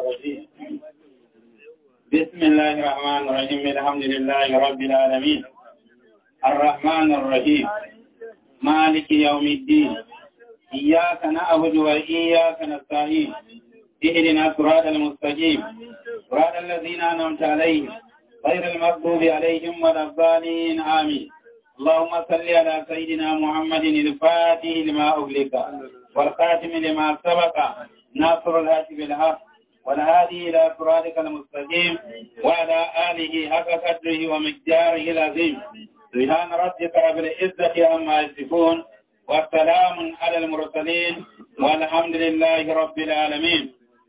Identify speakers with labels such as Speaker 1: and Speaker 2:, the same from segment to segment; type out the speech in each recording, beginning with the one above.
Speaker 1: الرجيم بسم الله الرحمن الرحيم الحمد لله رب العالمين الرحمن الرحيم مالك يوم الدين إياك نعبد وإياك نستعين اهدنا الصراط المستقيم صراط الذين أنعمت عليهم غير المغضوب عليهم ولا الضالين آمين اللهم صل على سيدنا محمد الفاتح لما أغلق والخاتم لما سبق ناصر الهاتف بالحق والهادي إلى صراطك المستقيم وعلى آله حق قدره ومقداره العظيم سبحان ربك رب العزة عما يصفون والسلام على المرسلين والحمد لله رب العالمين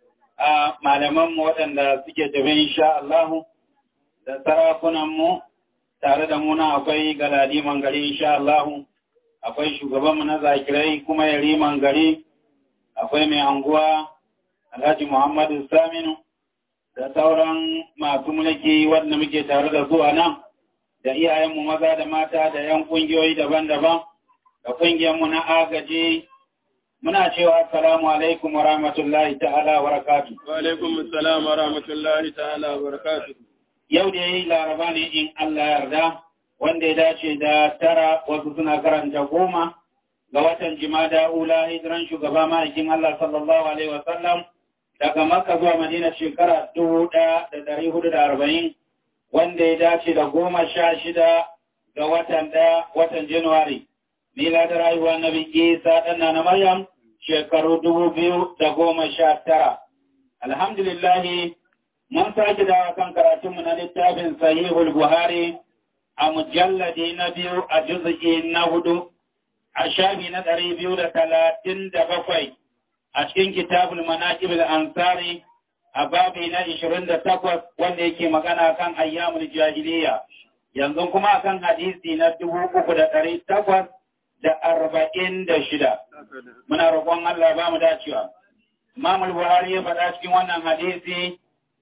Speaker 1: malamanmu waɗanda suke tafi insha Allah da sarakunanmu tare da muna akwai galadiman gari insha Allah akwai shugabanmu na zakirai kuma yariman gari akwai mai anguwa Alhaji Muhammadu Saminu da sauran masu mulki wanda muke tare da su a nan da iyayenmu maza da mata da 'yan ƙungiyoyi daban-daban da ƙungiyarmu na agaji muna cewa assalamu alaikum wa rahmatullahi ta'ala wa barakatuh.
Speaker 2: Wa alaikum assalam wa rahmatullahi ta'ala wa barakatuh.
Speaker 1: Yau da yayi laraba ne in Allah yarda wanda ya dace da tara wasu suna karanta goma ga watan jimada ula hijiran shugaba ma'aikin Allah sallallahu alaihi wa sallam daga Makka zuwa Madina shekara dubu ɗaya da ɗari hudu da arba'in wanda ya dace da goma sha shida ga watan ɗaya watan Januwari. Miladar rayuwa Nabi Isa ɗan na Maryam shekaru dubu biyu da goma sha tara. Alhamdulillahi, mun sake dawa kan karatunmu na littafin Sahihul Buhari a mujalladi na biyu a juzuki na hudu, a shafi na ɗari biyu da talatin da bakwai a cikin kitabul manaqibul ansari a babi na ishirin da takwas wanda yake magana kan ayyamul jahiliya. Yanzu kuma kan hadisi na dubu uku da ɗari takwas da arba'in da shida. Muna roƙon Allah ba mu dacewa. Imam Buhari ya faɗa cikin wannan hadisi,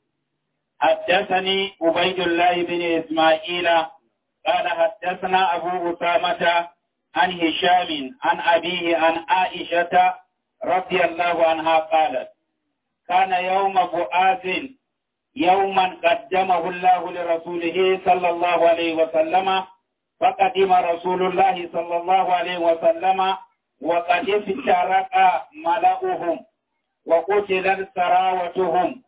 Speaker 1: حدثني عبيد الله بن إسماعيل قال حدثنا أبو أسامة عن هشام عن أبيه عن عائشة رضي الله عنها قالت كان يوم بؤاث يوما قدمه الله لرسوله صلى الله عليه وسلم فقدم رسول الله صلى الله عليه وسلم وقد افترق ملأهم وقتلت سراوتهم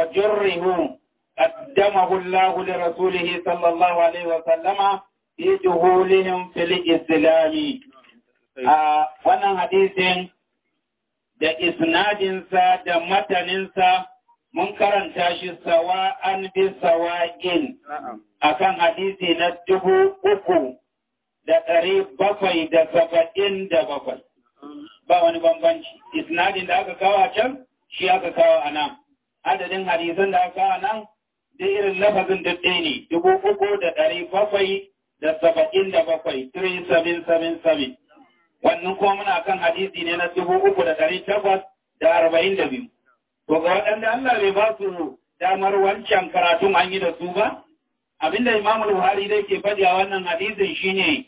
Speaker 1: وجرهم قدمه الله لرسوله صلى الله عليه وسلم في دخولهم في الإسلام wannan hadisin da isnadinsa da mataninsa mun karanta shi sawa'an bi sawa'in akan hadisi na dubu uku da ɗari bakwai da saba'in da bakwai. Ba wani bambanci. Isnadin da aka kawo a can, shi aka kawo a nan. Adadin hadisan da aka kawo a nan, da irin lafazin da ɗaya ne, dubu uku da ɗari bakwai da saba'in da bakwai, 3777. Wannan kuma muna kan hadisi ne na dubu uku da ɗari takwas da arba'in da biyu. To ga waɗanda Allah bai ba su damar wancan karatun an yi da su ba, abinda Imam Buhari dai ke faɗi a wannan hadisin shine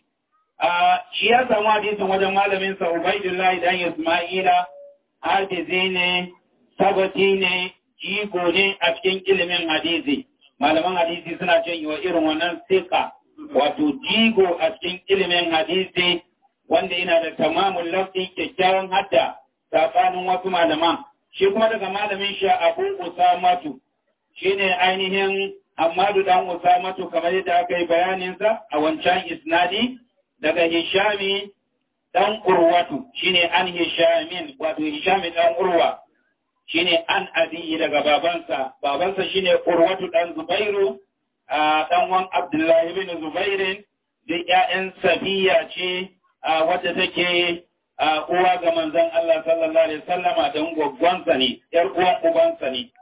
Speaker 1: shi ya samu hadisin wajen malamin sa Ubaidullahi dan Isma'ila hafizi ne sabati ne jigo ne a cikin ilimin hadisi malaman hadisi suna cin wa irin wannan sika wato jigo a cikin ilimin hadisi wanda yana da tamamun lafi kyakkyawan hadda tsakanin wasu malaman shi kuma daga malamin shi Abu Usamatu shine ainihin Ahmadu dan Usamatu kamar yadda aka yi bayaninsa a wancan isnadi daga Hishami dan Urwatu shine an Hishamin wato Hishami dan Urwa shine an abi daga babansa babansa shine Urwatu dan Zubairu dan wan Abdullahi bin Zubairin da ƴaƴan Safiya ce wadda take uwa ga manzon Allah sallallahu alaihi wasallama dan gwaggwansa ne ƴar uwan ubansa ne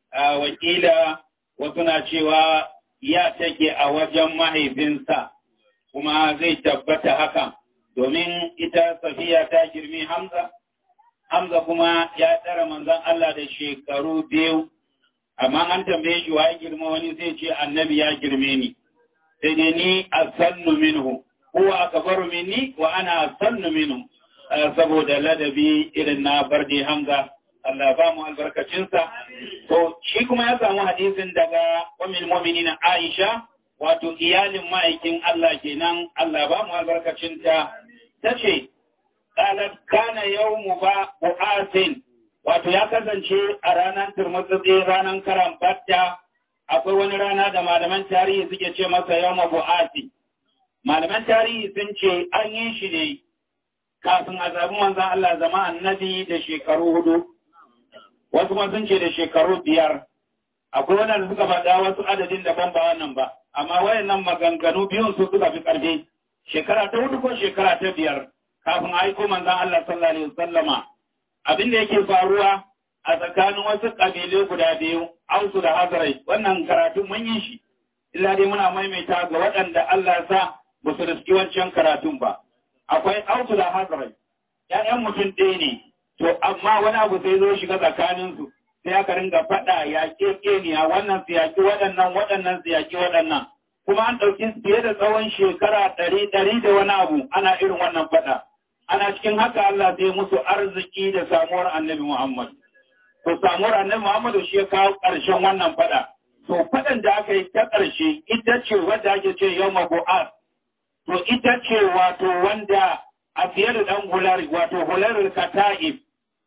Speaker 1: wakila wasu na cewa ya take a wajen mahaifinsa kuma zai tabbata haka domin ita safiya ta girmi Hamza, Hamza kuma ya tsara manzon Allah da shekaru biyu, amma an tambaye shi wa ya girma wani zai ce annabi ya girme ni, sai dai ni a sannu minhu, huwa akbaru minni wa ana sannu minhu, saboda ladabi irin na barde Hamza Allah ba mu albarkacinsa. To, shi kuma ya samu hadisin daga umil mu'minin Aisha wato iyalin ma'aikin Allah kenan Allah ba mu albarkacinta tace qalat kana yawmu ba bu'asin wato ya kasance a ranar turmutsutsi ranar karan batta akwai wani rana da malaman tarihi suke ce masa yawma bu'asi malaman tarihi sun ce an yi shi ne kafin a zabi manzan Allah zama annabi da shekaru hudu wasu kuma sun ce da shekaru biyar akwai wadanda suka faɗa wasu adadin daban ba wannan ba amma wayannan maganganu biyun su suka fi ƙarfi shekara ta hudu ko shekara ta biyar kafin aiko manzan Allah sallallahu alaihi wasallama abin da yake faruwa a tsakanin wasu ƙabilu guda biyu ausu da hazarai wannan karatu mun yi shi illa dai muna maimaita ga waɗanda Allah sa ba su riski wancan karatun ba akwai ausu da hazarai ‘ya'yan mutum ɗaya ne to amma wani abu sai zo shiga tsakaninsu sai aka ringa faɗa yaƙe ƙeniya wannan su yaƙi waɗannan waɗannan su yaƙi waɗannan kuma an ɗauki fiye da tsawon shekara ɗari ɗari da wani abu ana irin wannan faɗa ana cikin haka Allah zai musu arziki da samuwar annabi Muhammad to samuwar annabi Muhammad shi ya kawo ƙarshen wannan faɗa to faɗan da aka yi ta ƙarshe ita ce wadda ake ce yau mabu'ar to ita ce wato wanda a fiye da ɗan hulari wato hularar kata'ib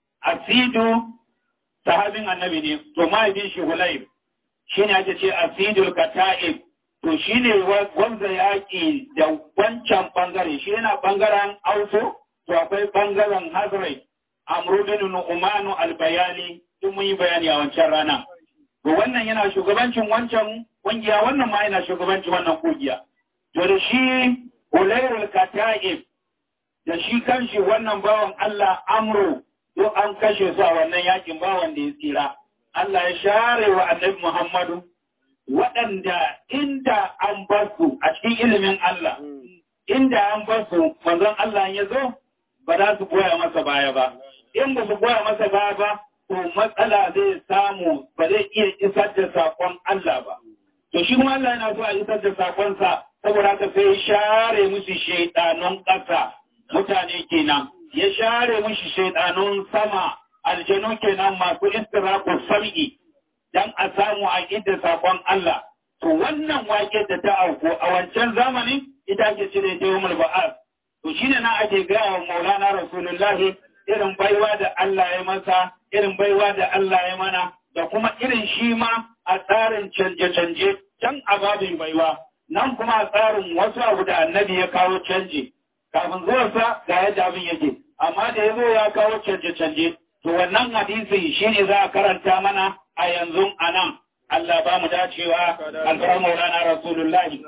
Speaker 1: asidu sahabin annabi ne to mahaifin shi hulayb shi ne ake ce asidul kata'ib to shi ne wanda yaƙi da wancan ɓangare shi yana ɓangaren auto to akwai ɓangaren hazrai amru bin nu'manu albayani duk mun yi bayani a wancan rana to wannan yana shugabancin wancan kungiya wannan ma yana shugabancin wannan kungiya to da shi hulairul kata'ib da shi kanshi wannan bawan Allah amru duk an kashe su a wannan yakin bawan da ya tsira. Allah ya share wa annabi Muhammadu waɗanda inda an bar su a cikin ilimin Allah, inda an bar su manzon Allah ya zo ba za su goya masa baya ba. In ba su goya masa baya ba, to matsala zai samu ba zai iya isar da saƙon Allah ba. To shi kuma Allah yana so a isar da saƙonsa saboda haka sai share musu shaiɗanun ƙasa mutane kenan. ya share mushi shaidanun sama aljanu kenan masu istiraku sam'i dan a samu a idda sakon Allah to wannan wake da ta auku a wancan zamanin ita ake cire ta yawmul ba'ar to shine na ake gaya wa Maulana Rasulullahi irin baiwa da Allah ya masa irin baiwa da Allah ya mana da kuma irin shi ma a tsarin canje-canje can a babin baiwa nan kuma a tsarin wasu abu da annabi ya kawo canji kafin zuwansa ga yadda abin yake amma da ya zo ya kawo canje-canje to wannan hadisi shine za a karanta mana a yanzu a nan Allah ba mu dacewa alfarar maulana rasulullahi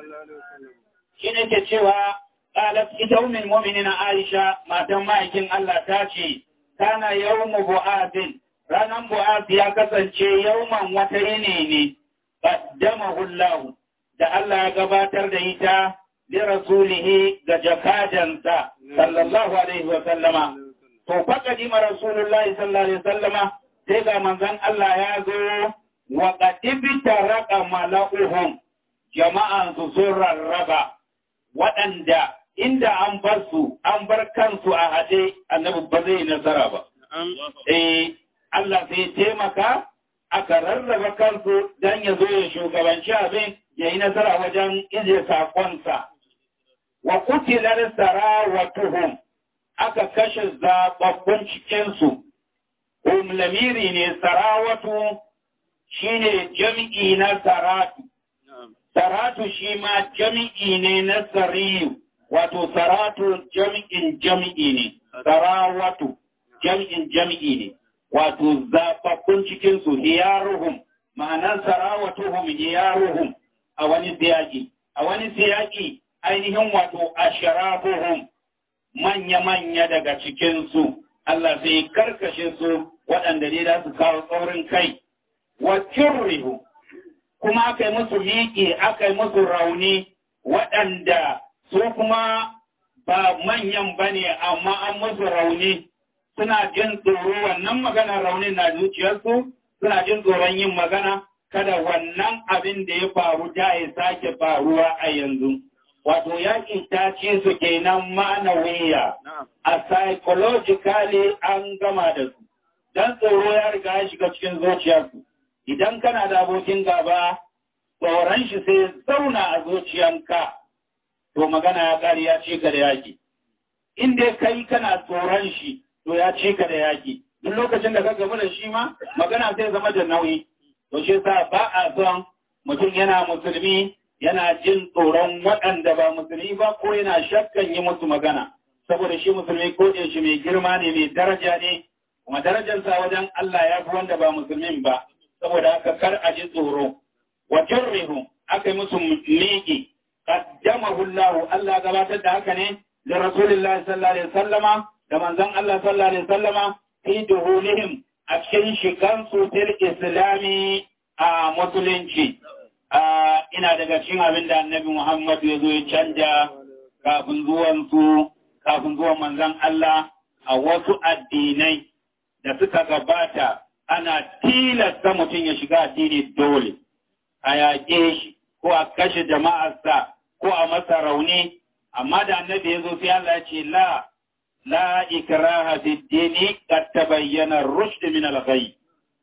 Speaker 1: shi ne ke cewa ƙalat ita umin mominin aisha matan ma'aikin Allah ta ce kana yawmu bu'azin ranar bu'az ya kasance yawman wata yini ne qaddamahu Allah da Allah ya gabatar da ita لرسوله جكاجنسا صلى الله عليه وسلم فقدم رسول الله صلى الله عليه وسلم سيغا منزان الله يازو وقد ابترق ملأهم جماعة سور الربا waɗanda inda an bar su an bar kansu a haɗe annabi ba zai nasara ba. Eh Allah sai taimaka aka rarraba kansu don ya zo ya shugabanci abin ya yi nasara wajen ije saƙonsa. wa kutilar sarawatuhum aka kashe zababbun cikinsu, um lamiri ne sarawatu shine jam'i na saratu, saratu shi ma jam'i ne na sariyu, wato saratu jam'in jam'i ne, sarawatu jam'in jam'i ne, wato zababbun cikinsu hiyaruhum, ma'anar sarawatuhum hiyaruhum a wani siyaki, a wani siyaki ainihin wato ashirabuhum manya-manya daga cikinsu, Allah sai karkashe su waɗanda ne za su kawo tsaurin kai, wa rihu, kuma aka yi musu miƙi, aka yi musu rauni waɗanda su kuma ba manyan ba ne, amma an musu rauni suna jin tsoro wannan magana raunin na zuciyarsu, suna jin tsoron yin magana, kada wannan abin da ya faru da ya sake faruwa a yanzu. wato yaƙi ta ce su kenan ma'anawiya a psychologically an gama da su don tsoro ya riga ya shiga cikin zuciyarsu idan kana da abokin gaba tsoron shi sai zauna a zuciyanka to magana ya ƙari ya ci ka da yaƙi in dai kai kana tsoron shi to ya ci ka da yaƙi duk lokacin da ka gaba da shi ma magana sai zama da nauyi to shi sa ba a son mutum yana musulmi yana jin tsoron waɗanda ba musulmi ba ko yana shakkan yi musu magana saboda shi musulmi ko da shi mai girma ne mai daraja ne kuma darajarsa wajen Allah ya fi wanda ba musulmin ba saboda haka kar a ji tsoro wa jarrihu aka yi musu miƙi qaddamahu Allah Allah gabatar da haka ne da Rasulullah sallallahu alaihi wasallama da manzon Allah sallallahu alaihi wasallama fi duhulihim a cikin shigan su til islami a musulunci ina daga cikin abin da annabi Muhammad ya zo ya canja kafin zuwan su kafin zuwan manzon Allah a wasu addinai da suka gabata ana tilasta mutum ya shiga addini dole a yaƙe shi ko a kashe jama'arsa ko a masa rauni amma da annabi ya zo sai Allah ya ce la la ikraha fi dini qad tabayyana ar-rushd min al-ghayy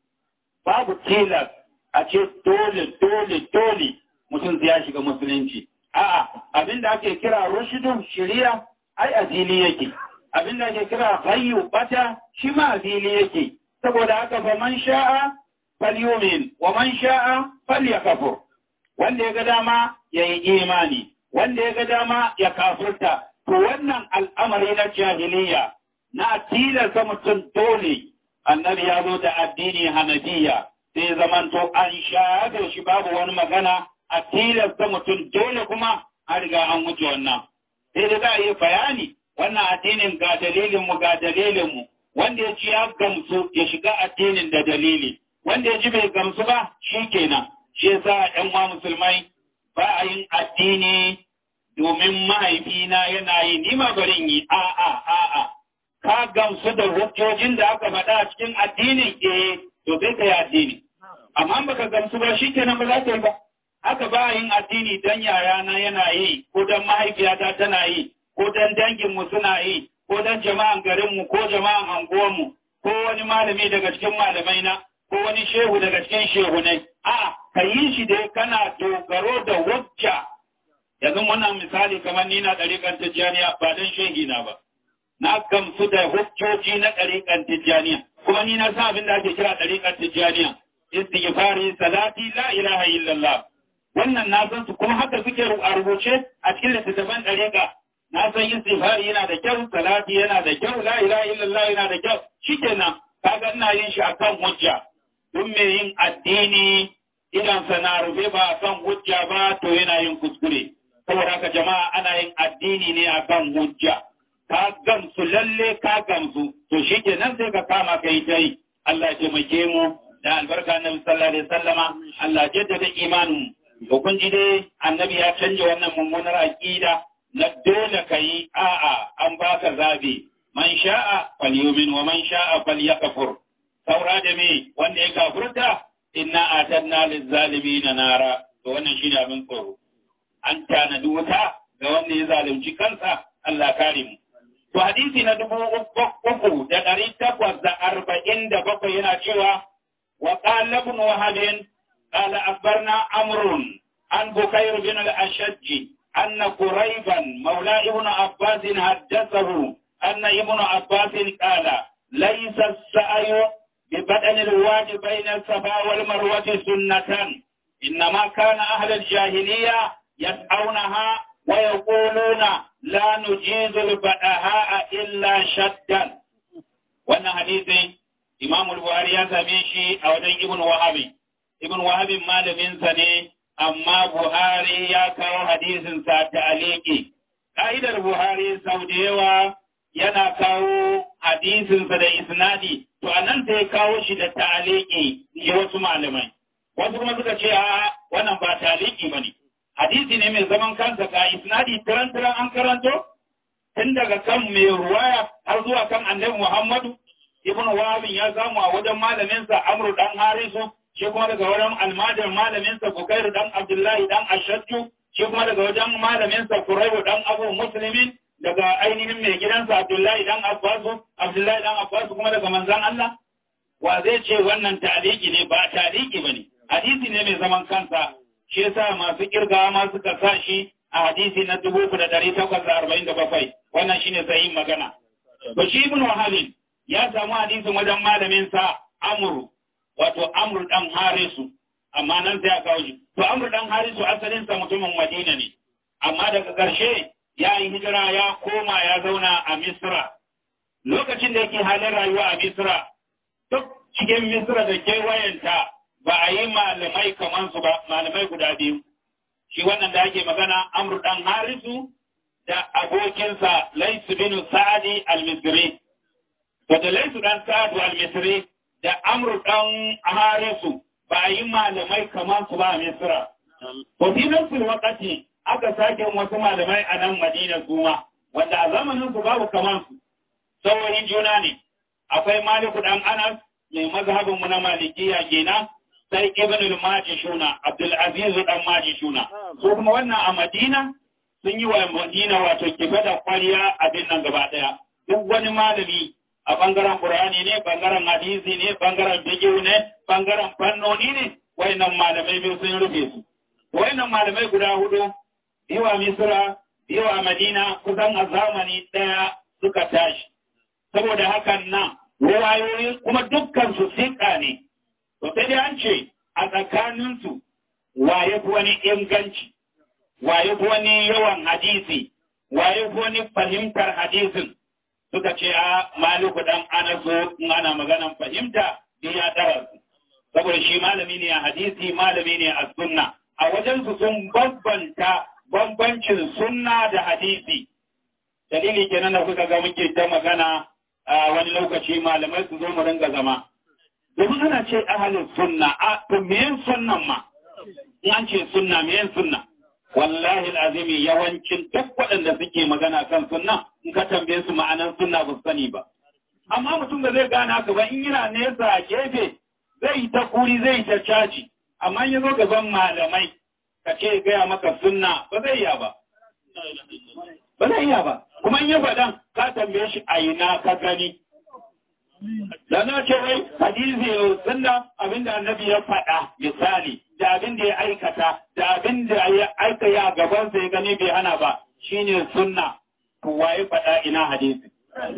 Speaker 1: babu tilas a ce dole dole dole mutum zai shiga musulunci a'a abinda ake kira rushdu shari'a ai azili yake abinda ake kira ghayyu bata shi ma azili yake saboda haka fa man sha'a falyumin wa man sha'a falyakfur wanda ya ga dama yayi imani wanda ya ga dama ya kafurta to wannan al'amari na jahiliya na tilasta mutum dole annabi ya zo da addini hanafiya sai zamanto an shafe shi babu wani magana a tilasta mutum dole kuma an riga an wuce wannan sai da za a yi bayani wannan addinin ga dalilinmu ga dalilinmu wanda ya ci ya gamsu ya shiga addinin da dalili wanda ya ji bai gamsu ba shi kenan shi yasa ƴan uwa musulmai ba a yin addini domin mahaifina yana yi ni ma barin yi a'a a'a ka gamsu da hujjojin da aka faɗa a cikin addinin eh to sai ka yi addini amma baka gamsu ba shi kenan ba za ka yi ba haka ba yin addini dan yayana yana yi ko dan mahaifiyata tana yi ko dan danginmu suna yi ko dan jama'an garinmu ko jama'an anguwanmu ko wani malami daga cikin malamai na ko wani shehu daga cikin shehunai a ka yi shi dai kana dogaro da wacce yanzu wannan misali kamar ni na ɗariƙar tijjaniya ba dan shehi na ba na gamsu da hujjoji na ɗariƙar tijjaniya kuma ni na san abin da ake kira ɗariƙar tijjaniya istighfari salati la ilaha illallah wannan na san su kuma haka suke a rubuce a cikin littattafan ɗariƙa na san istighfari yana da kyau salati yana da kyau la ilaha illallah yana da kyau shikenan kaga ina yin shi akan hujja duk mai yin addini idan sana rufe ba akan hujja ba to yana yin kuskure saboda haka jama'a ana yin addini ne akan hujja ka gamsu lalle ka gamsu to shikenan sai ka kama kai tai Allah ya taimake mu da albarka na sallallahu alaihi wasallama Allah ya jaddada imanin to kun ji dai annabi ya canja wannan mummunar aqida na dole ka yi a'a an baka zabi man sha'a falyumin wa man sha'a falyakfur saura da me wanda ya kafurta inna atanna lizzalimin nara to wannan shine abin tsoro an tanadi wuta ga wanda ya zalunci kansa Allah kare mu to hadisi na dubu uku da ɗari takwas da arba'in da bakwai yana cewa wa qala ibn wahab qala akhbarna amrun an bukayr bin al-ashajj أن قريبا مولى ابن عباس حدثه أن ابن عباس قال ليس السعي ببدن الواد بين الصفا والمروة سنة إنما كان أهل الجاهلية يسعونها ويقولون لا نجيز البدهاء إلا شدا وأن حديث إمام البخاري يسميه أو ابن وهب ابن وهب ما لم سنه amma Buhari ya kawo hadisinsa ta aliki. Ka'idar Buhari sau da yawa yana kawo hadisinsa da isnadi, to a nan sai kawo shi da ta'aliki shi wasu malamai. Wasu kuma suka ce a wannan ba ta'aliki ba ne. Hadisi ne mai zaman kansa ka isnadi tiran-tiran an karanto, tun daga kan mai ruwaya har zuwa kan annabi Muhammadu. Ibn Wahabin ya samu a wajen malaminsa Amru dan Harisu shi kuma daga wajen almajin malaminsa Bukairu dan Abdullahi dan Ashaddu, shi kuma daga wajen malaminsa Kuraibu dan Abu Muslimin, daga ainihin mai gidansa Abdullahi dan Abbasu, Abdullahi dan Abbasu kuma daga manzan Allah. wa zai ce wannan ta'aliki ne ba ta'aliki bane hadisi ne mai zaman kansa shi yasa masu kirgawa ma suka sa shi a hadisi na 3847 wannan shine sahihin magana to shi ibn wahabin ya samu hadisin wajen malamin sa amru wato amru dan harisu amma nan sai aka kawo shi to amru dan harisu asalin sa mutumin madina ne amma daga ƙarshe ya yi hijira ya koma ya zauna a misra lokacin da yake halin rayuwa a misra duk cikin misra da kewayenta ba a yi malamai kamar su ba malamai guda biyu shi wannan da ake magana amru dan harisu da abokinsa laisu bin sa'adi al-misri wata laisu dan sa'adu al-misri da amru dan harisu ba a yi malamai kamar su ba a misra to fi nafsul waqati aka sake wasu malamai a nan madina su ma wanda a zamanin su babu kamar su saurin juna ne akwai maliku dan anas mai mazhabin mu na malikiya kenan sai ibn al-majishuna abdul aziz dan majishuna so kuma wannan a madina sun yi wa madina wato kifa da kwariya abin nan gaba daya duk wani malami a bangaren qur'ani ne bangaren hadisi ne bangaren fiqh ne bangaren fannoni ne wayannan malamai biyu sun rufe su wayannan malamai guda hudu biwa misra biwa madina kusan a zamani daya suka tashi saboda hakan nan ruwayoyi kuma dukkan su sika ne to sai dai an ce a tsakaninsu waye fi wani inganci waye fi wani yawan hadisi waye fi wani fahimtar hadisin suka ce a maliku dan anaso in ana maganan fahimta bi ya tara su saboda shi malami ne a hadisi malami ne a sunna a wajen su sun bambanta bambancin sunna da hadisi dalili kenan da kuka ga muke ta magana a wani lokaci malamai su zo mu ringa zama domin ana ce ahalin sunna a to meyen sunnan ma in an ce sunna meyen sunna wallahi azimi yawancin duk waɗanda suke magana kan sunna in ka tambaye su ma'anan sunna ba su sani ba amma mutum da zai gane haka ba in yana nesa a gefe zai yi ta kuri zai yi ta caji amma in ya zo gaban malamai ka ce gaya maka sunna ba zai iya ba ba zai iya ba kuma in ya faɗan ka tambaye shi a ina ka gani da na ce wai hadisi sunna abinda annabi ya faɗa misali da abin da ya aikata da abin da ya aika ya gaban sa ya gani bai hana ba shine sunna to waye faɗa ina hadisi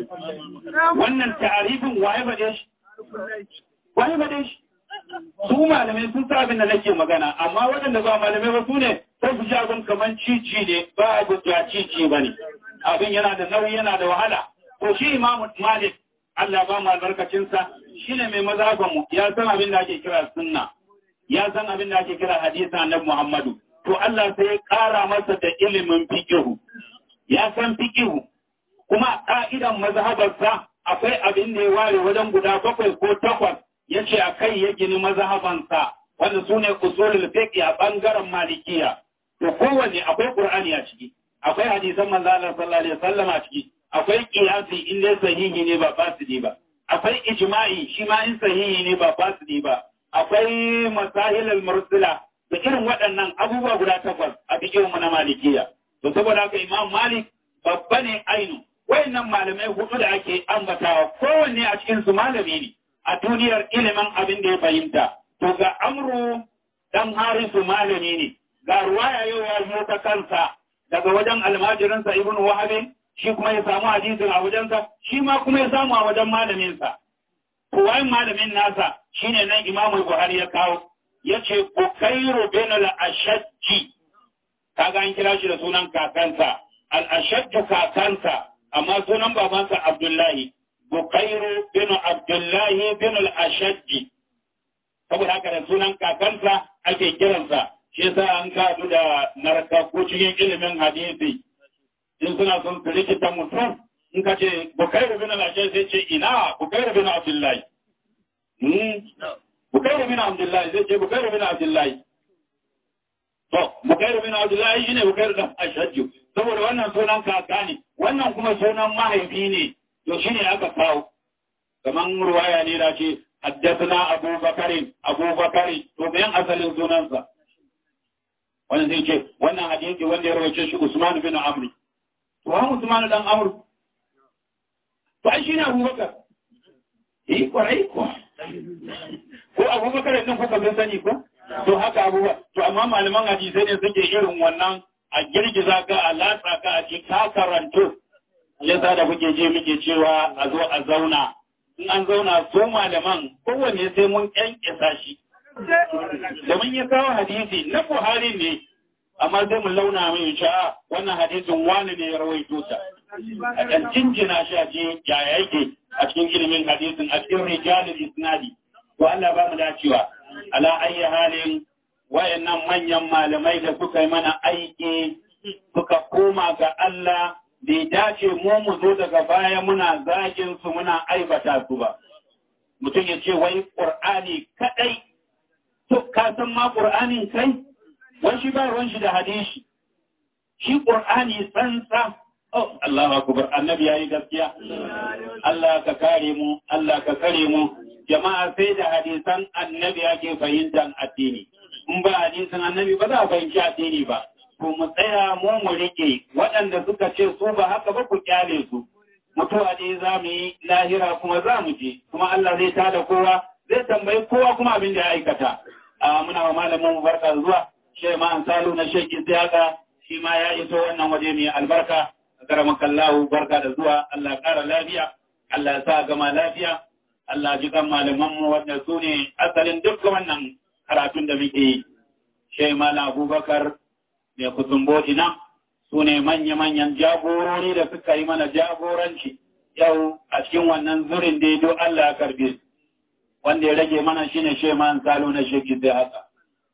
Speaker 1: wannan ta'arifin waye faɗe shi waye faɗe shi su malamai sun sa abin da nake magana amma waɗanda ba malamai ba su ne sai su ji abin kamar cici ne ba abu da cici ba ne abin yana da nauyi yana da wahala to shi imamu malik Allah ba mu albarkacinsa shi ne mai mazhabanmu ya san abin da ake kira sunna ya san abin da ake kira hadisi annabi Muhammadu to Allah sai ya ƙara masa da ilimin fikihu ya san fikihu kuma ka'idan mazhabarsa akwai abin da ya ware wajen guda bakwai ko takwas ya ce a kai ya gini mazhabansa wanda su ne usulul fiqh a bangaren malikiya to kowanne akwai qur'ani a ciki akwai hadisan manzo Allah sallallahu alaihi wasallam a ciki akwai kiyasi in dai sahihi ne ba fasidi ba akwai ijma'i shi ma in sahihi ne ba fasidi ba akwai masahil al-mursala da irin waɗannan abubuwa guda takwas a bikin mu na malikiya to saboda haka imam malik babba ne ainu wayannan malamai hudu da ake ambatawa kowanne a cikin su malami ne a duniyar ilimin abin da ya fahimta to ga amru dan harisu malami ne ga ruwaya yau ya zo ta kansa daga wajen almajirinsa ibn wahabin shi kuma ya samu hadisin a wajensa shi ma kuma ya samu a wajen malaminsa kuwayin malamin nasa shine nan imamu buhari ya kawo ya ce bukairu bin al-ashajji kaga an kira shi da sunan kakansa al-ashajju kakansa amma sunan babansa abdullahi bukairu bin abdullahi bin al-ashajji saboda haka da sunan kakansa ake kiransa shi yasa an kadu da narkaku cikin ilimin hadisi in suna son su rikita mutum in ka ce bukairu bin al-ashaj sai ce ina bukairu bin abdullahi bukairu bin abdullahi zai ce bukairu bin abdullahi to bukairu bin abdullahi shine bukairu bin ashaj saboda wannan sunan kaka ne wannan kuma sunan mahaifi ne to shine aka kawo kaman ruwaya ne da ce حدثنا أبو بكر أبو بكر to bayan asalin sunansa wannan zai ce wannan hadisi wanda ya rawace shi Usman bin Amr to ha Usman dan Amr to ai shine Abu Bakar eh kwarai ko ko abubakar din kuka bin sani ko to haka abubuwa to amma malaman hadisai ne suke irin wannan a girgiza ka a latsa ka a ce ka karanto yasa da kuke je muke cewa a zo a zauna in an zauna su malaman kowanne sai mun kyankyasa shi domin ya kawo hadisi na buhari ne amma sai mu launa mai sha'a wannan hadisin wani ne ya rawaito ta a kan jinjina shi a cikin yaya yake a cikin ilimin hadisin a cikin rijalul isnadi to Allah ba mu dacewa ala ayyi halin wayannan manyan malamai da suka yi mana aiki suka koma ga Allah bai dace mu mu zo daga baya muna zagin su muna aibata su ba mutum ya ce wai qur'ani kadai to ka san ma qur'anin kai wai shi ba ruwan shi da hadisi shi qur'ani tsantsa oh Allahu akbar annabi yayi gaskiya Allah ka kare mu Allah ka kare mu jama'a sai da hadisan annabi ake fahimtar addini in ba hadisan annabi ba za a fahimci addini ba ko mu tsaya mu mu rike waɗanda suka ce su ba haka ba ku kyale su mutuwa dai za mu yi lahira kuma za mu je kuma Allah zai tada kowa zai tambayi kowa kuma abin da ya aikata a muna wa malamin mu barka zuwa shi ma an salu na sheki siyaka shi ma ya iso wannan waje mai albarka karamakallahu barka da zuwa Allah ƙara lafiya Allah ya sa gama lafiya Allah ji kan malaman mu wanda su ne asalin duk wannan karatun da muke yi shi malam Abubakar mai kusumboti nan su ne manya-manyan jagorori da suka yi mana jagoranci yau a cikin wannan zurin da do Allah ya karbe su wanda ya rage mana shine she man salo na sheki sai haka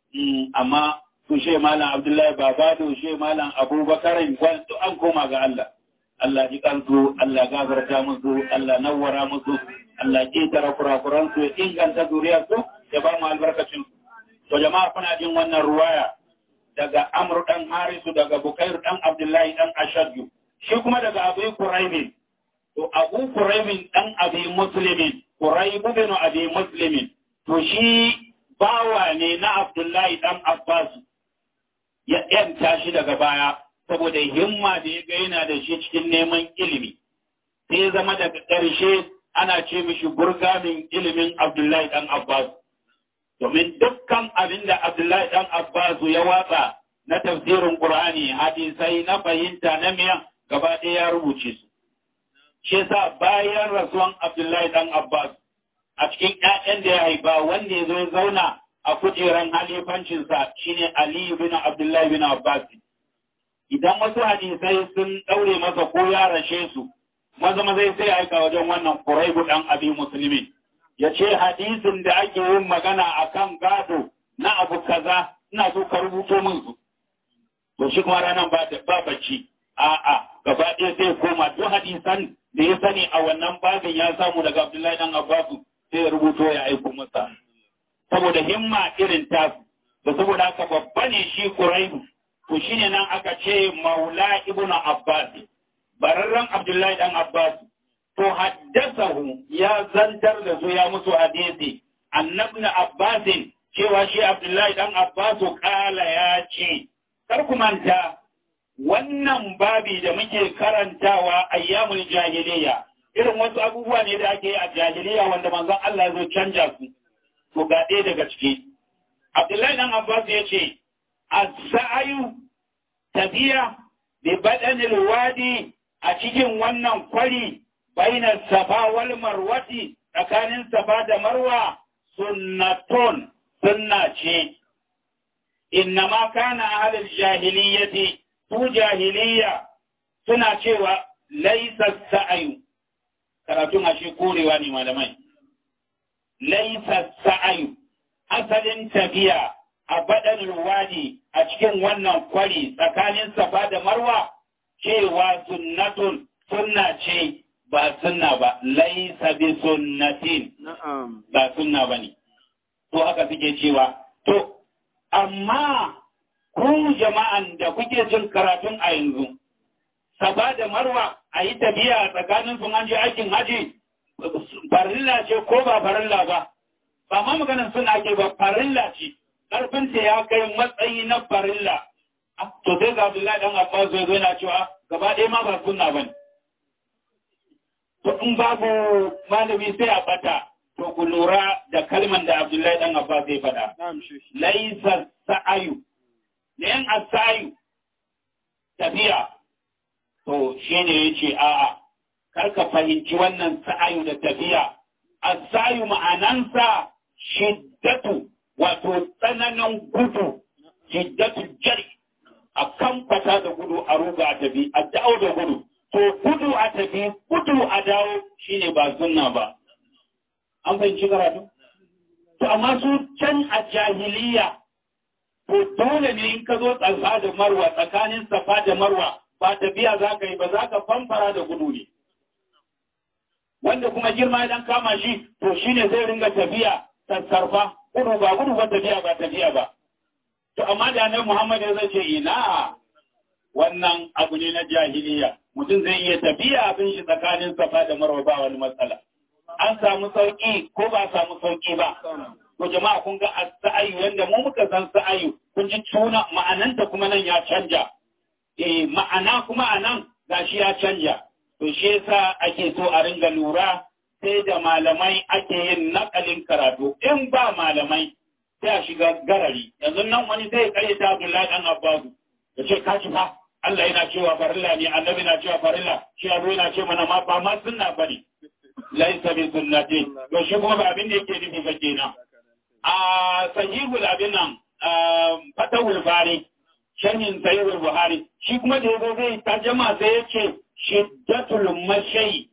Speaker 1: amma su she malam Abdullahi Babado she malam Abubakar kwanto an koma ga Allah Allah ji kansu Allah gafarta musu Allah nawwara musu Allah ketara kurakuran su ya inganta zuriyar su ya ba mu albarkacin to jama'a kuna jin wannan ruwaya daga Amr dan Harisu daga Bukair dan Abdullahi dan Ashadju shi kuma daga Abu Quraibin to Abu Quraibin dan Abi Muslimin Quraib bin Abi Muslimin to shi bawa ne na Abdullahi dan Abbas ya yanta shi daga baya saboda himma da ya ga yana da shi cikin neman ilimi sai zama daga ƙarshe ana ce mishi burgamin ilimin Abdullahi dan Abbas domin dukkan abin da Abdullahi ɗan Abbas ya watsa na tafsirin Qur'ani hadisai na fahimta na miyan gaba ɗaya ya rubuce su. Shi sa bayan rasuwan Abdullahi ɗan Abbas a cikin ‘ya'yan da ya haifa wanda ya zo ya zauna a kujeran halifancinsa shine Ali bin Abdullahi bin Abbas. Idan wasu hadisai sun ɗaure masa ko ya rashe su, maza maza sai aika wajen wannan Quraibu ɗan Abi Musulmi. ya ce hadisin da ake yin magana a kan gado na abu kaza ina so ka rubuto min su. To shi kuma ranar ba ba bacci, a'a gaba ɗaya sai koma duk hadisan da ya sani a wannan babin ya samu daga Abdullahi dan Abbasu sai ya rubuto ya aiko masa. Saboda himma irin tasu, da saboda haka babba ne shi Quraibu, to shine nan aka ce Maula Ibnu Abbas, bararren Abdullahi dan Abbas to haddasahu ya zantar da su ya musu hadisi annabni abbasin cewa shi abdullahi dan abbasu kala ya ce kar ku manta wannan babi da muke karantawa ayyamul jahiliya irin wasu abubuwa ne da ake yi a jahiliya wanda manzon Allah zo canja su to ga ɗaya daga ciki abdullahi dan abbas ya ce as-sa'yu tafiya bi badanil wadi a cikin wannan kwari bainar safa wal marwati tsakanin safa da marwa sunnatun sunna ce innama kana ahlul jahiliyyati su jahiliya suna cewa laisa sa'ayu karatun ashe korewa ne malamai laisa sa'ayu asalin tafiya a baɗin wadi a cikin wannan kwari tsakanin safa da marwa cewa sunnatun sunna ce ba sunna ba laisa bi sunnatin ba sunna ba ne to haka suke cewa to amma ku jama'an da kuke jin karatun a yanzu saba da marwa a yi tafiya tsakanin sun an je aikin haji farilla ce ko ba farilla ba ba ma maganin suna ke ba farilla ce ƙarfinta ya kai matsayi na farilla to sai ga Abdullahi dan Abbas zai zo yana cewa gaba ɗaya ma ba sunna bane to in babu malami sai a bata to ku lura da kalman da Abdullahi dan Abbas zai faɗa
Speaker 2: na'am shi
Speaker 1: laisa sa'ayu ne yan asayu tafiya to shine yace a'a kar ka fahimci wannan sa'ayu da tafiya asayu ma'anansa shiddatu wato tsananin gudu shiddatu jari a kan fata da gudu a ruga a tafi a dawo da gudu to gudu a tafi gudu a dawo shine ba sunna ba an fahimci karatu to amma su can a jahiliya to dole ne in ka zo tsafa da marwa tsakanin safa da marwa ba tafiya za ka yi ba za ka famfara da gudu ne wanda kuma girma idan kama shi to shine zai ringa tafiya sassarfa gudu ba gudu ba tafiya ba tafiya ba to amma da nan Muhammad ya zai ce ina wannan abu ne na jahiliya mutum zai iya tafiya abin shi tsakanin safa da marwa ba wani matsala an samu sauki ko ba samu sauki ba to jama'a kun ga sa'ayu wanda mu muka san sa'ayu kun ji tuna ma'ananta kuma nan ya canja eh ma'ana kuma anan gashi ya canja to shi yasa ake so a ringa lura sai da malamai ake yin nakalin karatu in ba malamai sai a shiga garari yanzu nan wani zai kare ta Abdullahi dan Abbasu ya ce ka ci fa Allah yana cewa farilla ne annabi na cewa farilla shi abu yana ce mana ma ba ma sunna bane laisa bi sunnati to shi kuma ba abin da yake nufi ba kenan a sahihul abin nan fatahul bari sharhin sahihul buhari shi kuma da yazo zai tarjama sai ya ce shiddatul mashay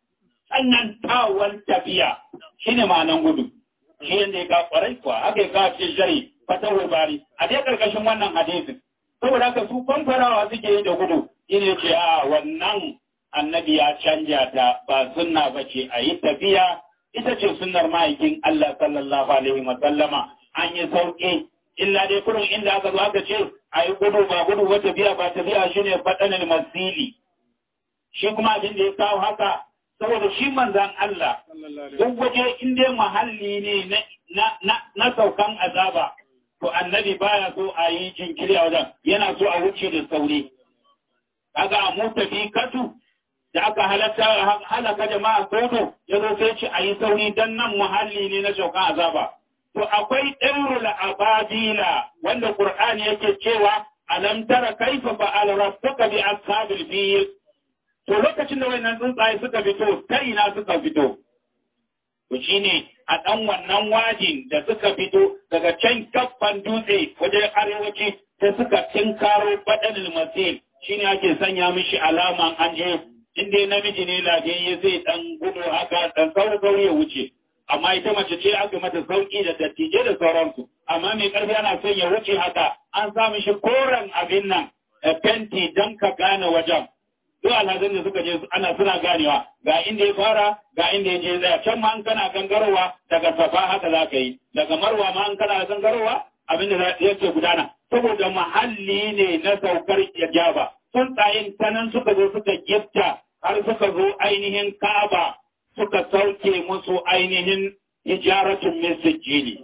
Speaker 1: sannan tawal tafiya shine ma'anan gudu shi yanda ya ka kwarai kuwa haka ya kawo ce shari fatahul bari a dai karkashin wannan hadisin saboda haka su famfarawa suke yi da gudu shine ce a wannan annabi ya canja ta ba sunna ba ce a yi tafiya ita ce sunnar ma'aikin Allah sallallahu alaihi wa sallama an yi sauƙi illa dai kurin inda aka zo aka ce a yi gudu ba gudu ba tafiya ba tafiya shine faɗanin masili shi kuma abin da ya kawo haka saboda shi manzan Allah duk waje in dai muhalli ne na saukan azaba to annabi baya so a yi jinkiri a wajen yana so a wuce da sauri kaga a mu tafi katu da aka halatta halaka jama'a sodo ya zo sai ce a yi sauri don nan muhalli ne na shaukan azaba. To akwai ɗaurul abadila wanda Qur'ani yake cewa alam tara kaifa fa'ala rabbuka bi ashabil fil. To lokacin da wannan tsuntsaye suka fito, ta ina suka fito? To shine a ɗan wannan wajin da suka fito daga can kaffan dutse wajen arewaci sai suka tinkaro baɗanil masil shine ake sanya mishi alaman an je in dai namiji ne lafiyayye zai dan gudu haka dan sauri ya wuce amma ita mace ce aka mata sauki da dattijai da sauransu amma mai karfi ana son ya wuce haka an sa mishi koren abin nan fenti dan ka gane wajen duk alhazan da suka je ana suna ganewa ga inda ya fara ga inda ya je tsaya can ma an kana gangarowa daga safa haka za ka yi daga marwa ma an kana gangarowa abin da yake gudana saboda muhalli ne na saukar ijaba tsuntsayen tanan suka zo suka gifta har suka zo ainihin Ka'aba suka sauke musu ainihin hijaratun min sijjili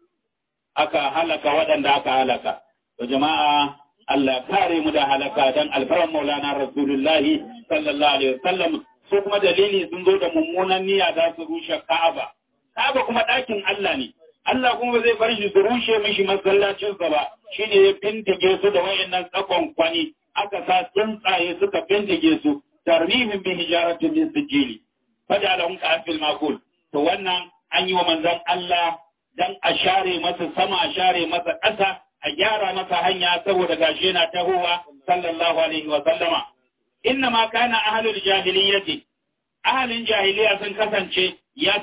Speaker 1: aka halaka waɗanda aka halaka to jama'a Allah kare mu da halaka dan alfaran Maulana Rasulullahi sallallahu alaihi wasallam su kuma dalili sun zo da mummunan niyya za su rushe Ka'aba Ka'aba kuma ɗakin Allah ne Allah kuma zai bar shi su rushe mishi masallacinsa ba shine ya bindige su da wayannan tsakon kwani aka sa tsuntsaye suka bindige su tarmihin bi hijaratin min sijili fajalahum ka'fil maqul to wannan an yi wa manzon Allah dan a share masa sama a share masa ƙasa a gyara masa hanya saboda gashi yana tahowa sallallahu alaihi wa sallama inna ma kana ahlul jahiliyyati ahlin jahiliya sun kasance ya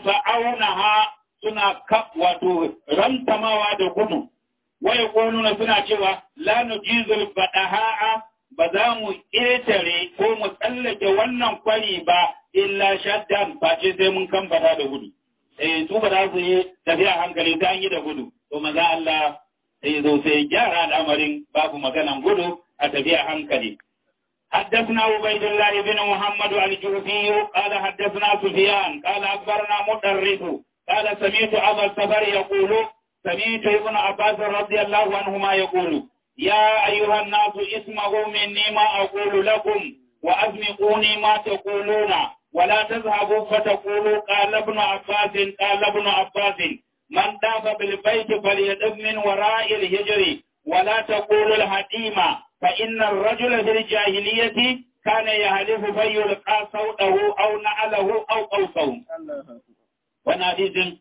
Speaker 1: ha suna kaf wato rantamawa da gudu wa yaquluna suna cewa la nujizul badaha ba za mu ƙetare ko mu tsallake wannan kwari ba illa shaddan face sai mun kan bada da gudu. Eh su ba za su yi tafiya hankali ta yi da gudu. To maza Allah sai zo sai gyara al'amarin babu maganan gudu a tafiya hankali. حدثنا عبيد الله بن محمد الجوفي قال حدثنا سفيان قال اخبرنا مدرس قال سمعت ابا السفر يقول سمعت ابن عباس رضي الله عنهما يقول يا أيها الناس اسمعوا مني ما أقول لكم وأسمعوني ما تقولون ولا تذهبوا فتقولوا قال ابن عباس قال ابن عباس من طاف بالبيت فليدب من وراء الهجر ولا تقولوا الهديمة فإن الرجل في الجاهلية كان يهلف فيلقى صوته أو نعله أو قوسه وانا حديث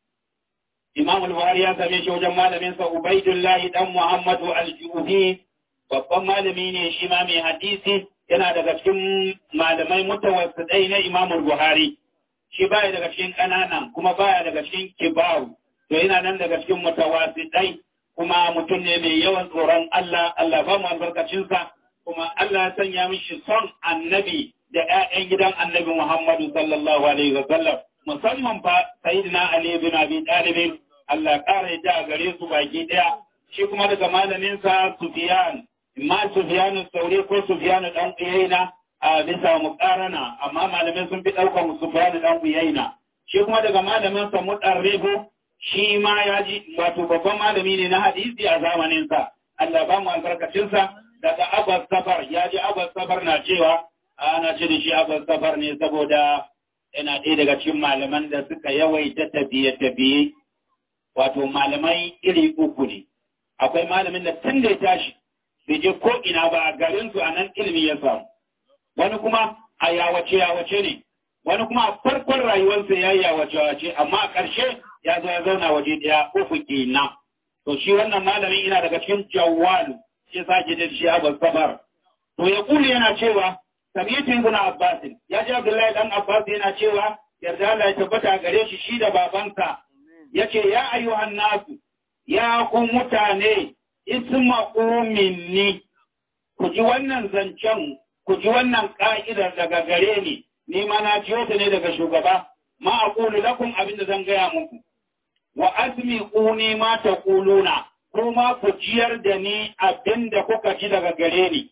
Speaker 1: Imam al-Buhari ya same shi wajen malamin sa Ubaidullahi dan Muhammadu al-Juhi babban malami ne shi ma mai hadisi yana daga cikin malamai mutawassidai na Imam al-Buhari shi baya daga cikin ƙananan kuma baya daga cikin kibaru to yana nan daga cikin mutawassidai kuma mutum ne mai yawan tsoron Allah Allah ba mu albarkacinsa kuma Allah ya sanya mishi son annabi da ƴaƴan gidan annabi Muhammadu sallallahu alaihi wa sallam musamman fa sayyidina Ali bin Abi Talib Allah ƙara yadda a gare su baki ɗaya shi kuma daga malamin sa Sufyan imma Sufyan Sauri ko Sufyan dan Uyayna a bisa muqarana amma malamin sun fi ɗaukar Sufyan dan Uyayna shi kuma daga malamin sa Mudarribu shi ma ya ji wato babban malami ne na hadisi a zamanin sa Allah ba mu albarkacin sa daga Abbas Safar ya ji Abbas Safar na cewa ana ce da shi Abbas Safar ne saboda yana ɗaya daga cikin malaman da suka yawaita tafiye-tafiye wato malamai iri uku ne akwai malamin da tun da ya tashi bai je ko ina ba a garin su a nan ilimi ya samu wani kuma a yawace yawace ne wani kuma a farkon rayuwarsa ya yi yawace yawace amma a ƙarshe ya zo ya zauna waje ɗaya uku kenan to shi wannan malamin ina daga cikin jawwalu shi sake da shi abu safar to ya kuli yana cewa samiyatin ibn abbas ya ji abdullahi dan abbas yana cewa yarda Allah ya tabbata gare shi shi da babansa yace ya ayyuhan nasu ya ku mutane isma'u minni ku ji wannan zancen ku ji wannan ka'idar daga gare ni ni ma na jiyo ta ne daga shugaba ma aqulu lakum abinda zan gaya muku wa asmi'uni ma taquluna kuma ku jiyar da ni abinda kuka ji daga gare ni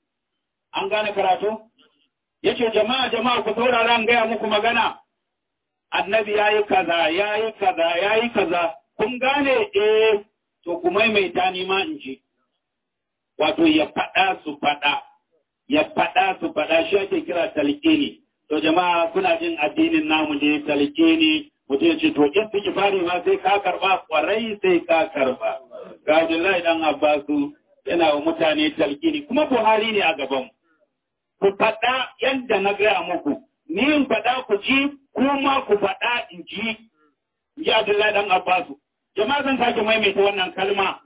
Speaker 1: an gane karatu yace jama'a jama'a ku saurara an gaya muku magana annabi yayi kaza yayi kaza yayi kaza kun gane eh to ku maimaita ni ma in ji wato ya faɗa su faɗa ya faɗa su faɗa shi ake kira talqini to jama'a kuna jin addinin namu ne talqini mutum ya ce to istighfari ma sai ka karba kwarai sai ka karba ga Abdullahi dan Abbasu yana wa mutane talqini kuma Buhari ne a gaban ku faɗa yadda na gaya muku ni in faɗa ku ji kuma ku faɗa in ji ji Abdullahi dan Abbasu jama'a zan sake maimaita wannan kalma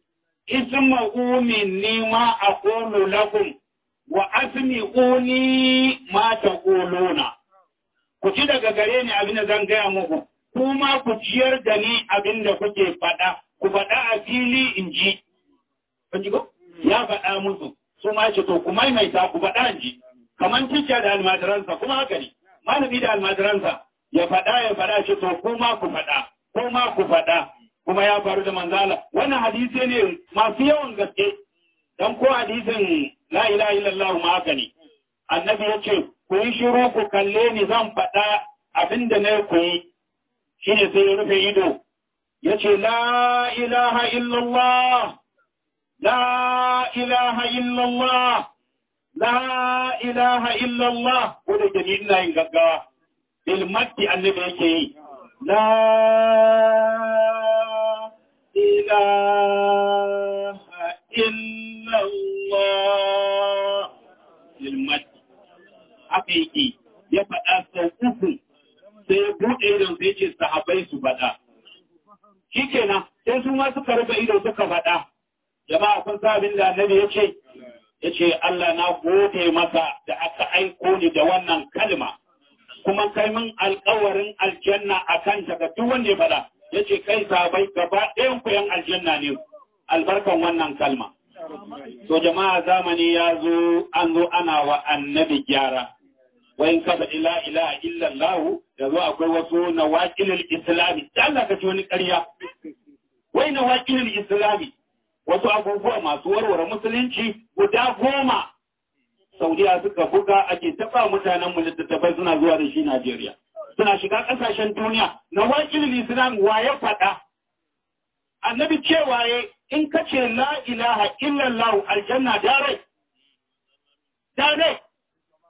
Speaker 1: isma'u minni ma aqulu lakum wa asmi'uni ma taquluna ku ji daga gare ni abin da zan gaya muku kuma ku ciyar da ni abin da kuke faɗa ku faɗa a fili in ji kun ji ko ya faɗa musu su ma ce to ku maimaita ku faɗa in ji kaman ticca da almajiransa kuma haka ne malami da almajiransa ya faɗa ya faɗa ce to kuma ku faɗa kuma ku faɗa kuma ya faru da manzala wannan hadisi ne masu yawan gaske dan ko hadisin la ilaha illallah ma haka ne annabi ya ce ku yi shiru ku kalle ni zan faɗa abin da na ku yi shi ne sai ya rufe ido ya ce la ilaha illallah la ilaha illallah la ilaha illallah ko da ke ni ina yin gaggawa ilmatti annabi yake yi la ilaha illallah ilmatti haka yake ya faɗa sau uku sai ya buɗe idon sai ce sahabai su faɗa. Shi kenan sai su ma suka rufe ido suka faɗa. Jama'a kun sa abin da annabi ya ce, ya ce Allah na gode maka da aka aiko ni da wannan kalma. Kuma kai min alkawarin aljanna a kan ga duk wanda ya faɗa. Ya ce kai sahabai gaba ɗayan ku yan aljanna ne albarkan wannan kalma. To jama'a zamani ya zo an zo ana wa annabi gyara. wayin kafa ila ila illa Allah da zo akwai wasu nawaqilul islami da Allah ka ci wani ƙarya wai nawaqilul islami wasu abubuwa masu warware musulunci guda goma Saudiya suka buga ake taba mutanen mu littattafai suna zuwa da shi Najeriya suna shiga ƙasashen duniya nawaqilul islam wa ya faɗa annabi cewa in kace la ilaha illallah aljanna dare dare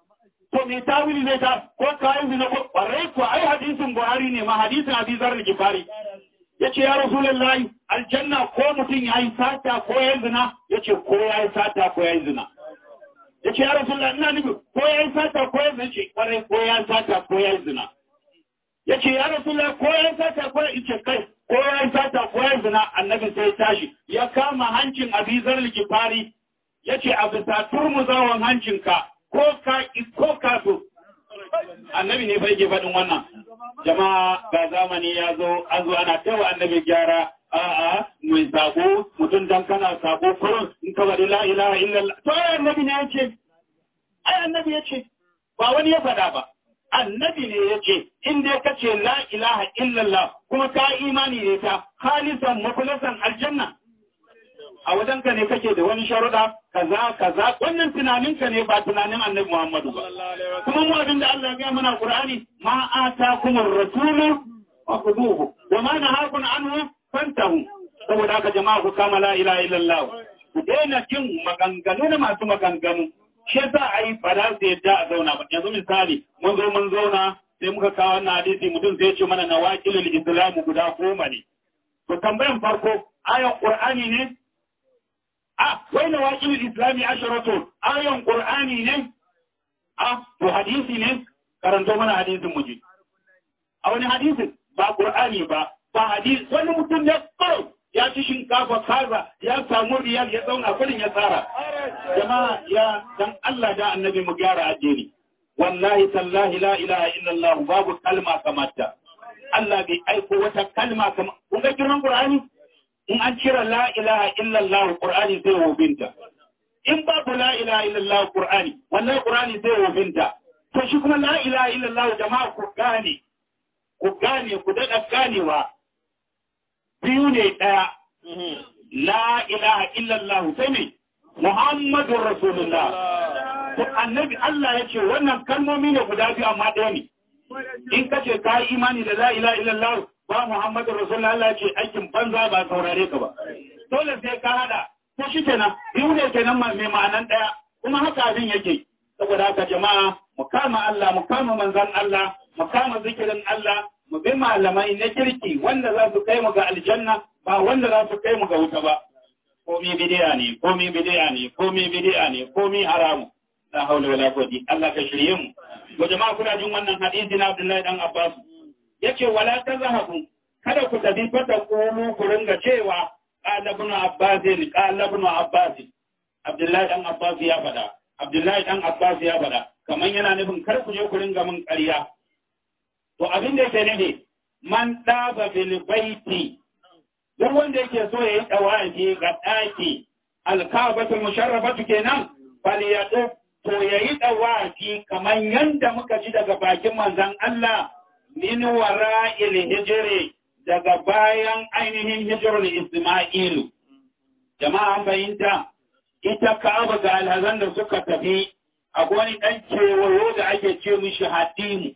Speaker 3: to me tawili zai ta ko kayan zina ko ƙwarai ko ai hadisin buhari ne ma hadisin abi zar da gifari ya ce ya rasulullahi aljanna ko mutum ya yi sata ko ya yi zina ya ce ko ya yi sata ko ya yi zina ya ce ya rasulullahi ina nufi ko ya yi sata ko ya yi zina ce ƙwarai ko ya yi sata ko ya yi zina ya ce ya rasulullahi ko ya yi sata ko ya yi ce kai ko ya yi sata ko ya yi zina annabi sai ya tashi ya kama hancin abi zar da gifari ya ce a bisa turmuzawan hancinka ko ka ko ka so annabi ne bai ke faɗin wannan jama'a ga zamani ya zo an zo ana tawa annabi gyara a'a mai sako mutum dan kana sako kurin in ka bari la ilaha illallah to ai annabi ne yace ai annabi yace ba wani ya faɗa ba annabi ne yace in dai kace la ilaha illallah kuma ka imani ne ta khalisan mukhlasan aljanna a wajenka ne kake da wani sharuɗa kaza kaza wannan tunaninka ne ba tunanin annabi Muhammadu ba kuma mu abinda Allah ya ga mana Qur'ani ma atakumur rasulu wa khuduhu wa ma nahakum anhu fantahu saboda haka jama'a ku kama la ilaha illallah ku daina cin maganganu da masu maganganu shi yasa ai ba za su yadda a zauna ba yanzu misali mun zo mun zauna sai muka kawo wannan hadisi mutum zai ce mana nawaqilul islam guda goma ne to tambayan farko ayan Qur'ani ne a wai na waƙilin islami asharatu ayon ƙur'ani ne a to hadisi ne karanto mana hadisin muji a wani hadisin ba ƙur'ani ba ba hadisi wani mutum ya kawai ya ci shinkafa kaza ya samu riyal ya zauna kudin ya tsara jama'a ya dan Allah da annabi mu gyara addini wallahi tallahi la ilaha illallah babu kalma kamata Allah bai aiko wata kalma kamar kun ga girman ƙur'ani in an cire la ilaha illallah Qur'ani zai wobinta in babu la ilaha illallah Qur'ani wannan Qur'ani zai wobinta to shi kuma la ilaha illallah jama'a ku gane ku gane ku dada ganewa biyu ne daya la ilaha illallah sai ne Muhammadur Rasulullah to annabi Allah ya ce wannan kalmomi ne guda biyu amma ɗaya ne in kace ka yi imani da la ilaha illallah ba Muhammadu Rasulullah Allah ce aikin banza ba saurare ka ba. Dole sai ka hada, ko shi kenan, biyu ne kenan mai ma'anan ɗaya, kuma haka abin yake. Saboda haka jama'a, mu kama Allah, mu kama manzan Allah, mu kama zikirin Allah, mu bi malamai na kirki wanda za su kai mu ga aljanna ba wanda za su kai mu ga wuta ba. Komi bidiya ne, komi bidiya ne, komi bidiya ne, komi haramu. La haula wala quwwata Allah ka shirye mu. Ko jama'a kuna jin wannan hadisi na Abdullahi dan Abbas. yace wala tazhabu kada ku tafi fata komo ku ringa cewa qala ibn abbas qala ibn abbas abdullahi dan abbas ya fada abdullahi dan abbas ya fada kaman yana nufin kar ku je ku ringa min ƙarya to abin da yake nufi man daba bil baiti duk wanda yake so yayi tawafi ga daki alkabatul musharrafatu kenan bal yadu to yayi tawafi kaman yanda muka ji daga bakin manzon Allah min wara'il hijri daga bayan ainihin hijrul Isma'ilu. Jama'a fahimta, ita Ka'aba ga alhazan da suka tafi a wani ɗan kewayo da ake ce mishi hatimu.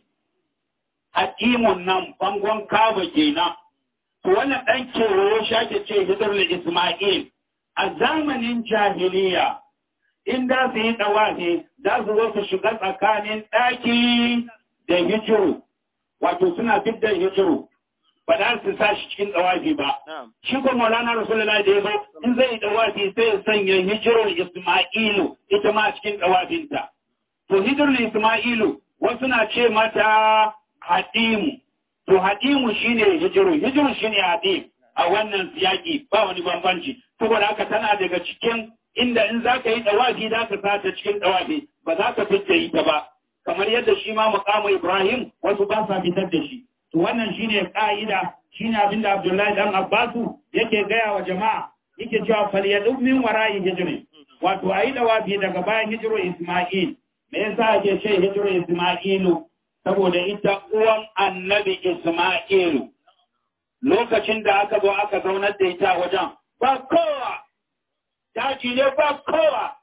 Speaker 3: Hatimun nan bangon Ka'aba kenan. To wannan ɗan kewayo shi ake ce hijrul Isma'il. A zamanin jahiliya, in da su yi ɗawafi, za su zo su shiga tsakanin ɗaki da hijiru. wato suna fidda hijiru ba za su sa shi cikin dawafi ba. Shi ko Maulana Rasulullahi da ya zo in zai yi dawafi sai ya sanya hijirul Isma'ilu ita ma cikin dawafinta. To hijirul Isma'ilu wasu na ce mata hadimu. To hadimu shine hijiru, hijiru shine hadim a wannan siyaki ba wani bambanci. Saboda haka tana daga cikin inda in za ka yi dawafi za ka sa ta cikin dawafi ba za ka fidda ita ba. kamar yadda shi ma mukamu Ibrahim wasu ba sa fitar da shi. To wannan shine ka'ida shine abin da Abdullahi dan Abbasu yake gaya wa jama'a yake cewa falyadu min wara'i hijri wato ayi dawafi daga bayan hijiru Isma'il me yasa ake ce hijiru Isma'ilu saboda ita uwan annabi Isma'ilu lokacin da aka zo aka zaunar da ita wajen ba kowa daji ne ba kowa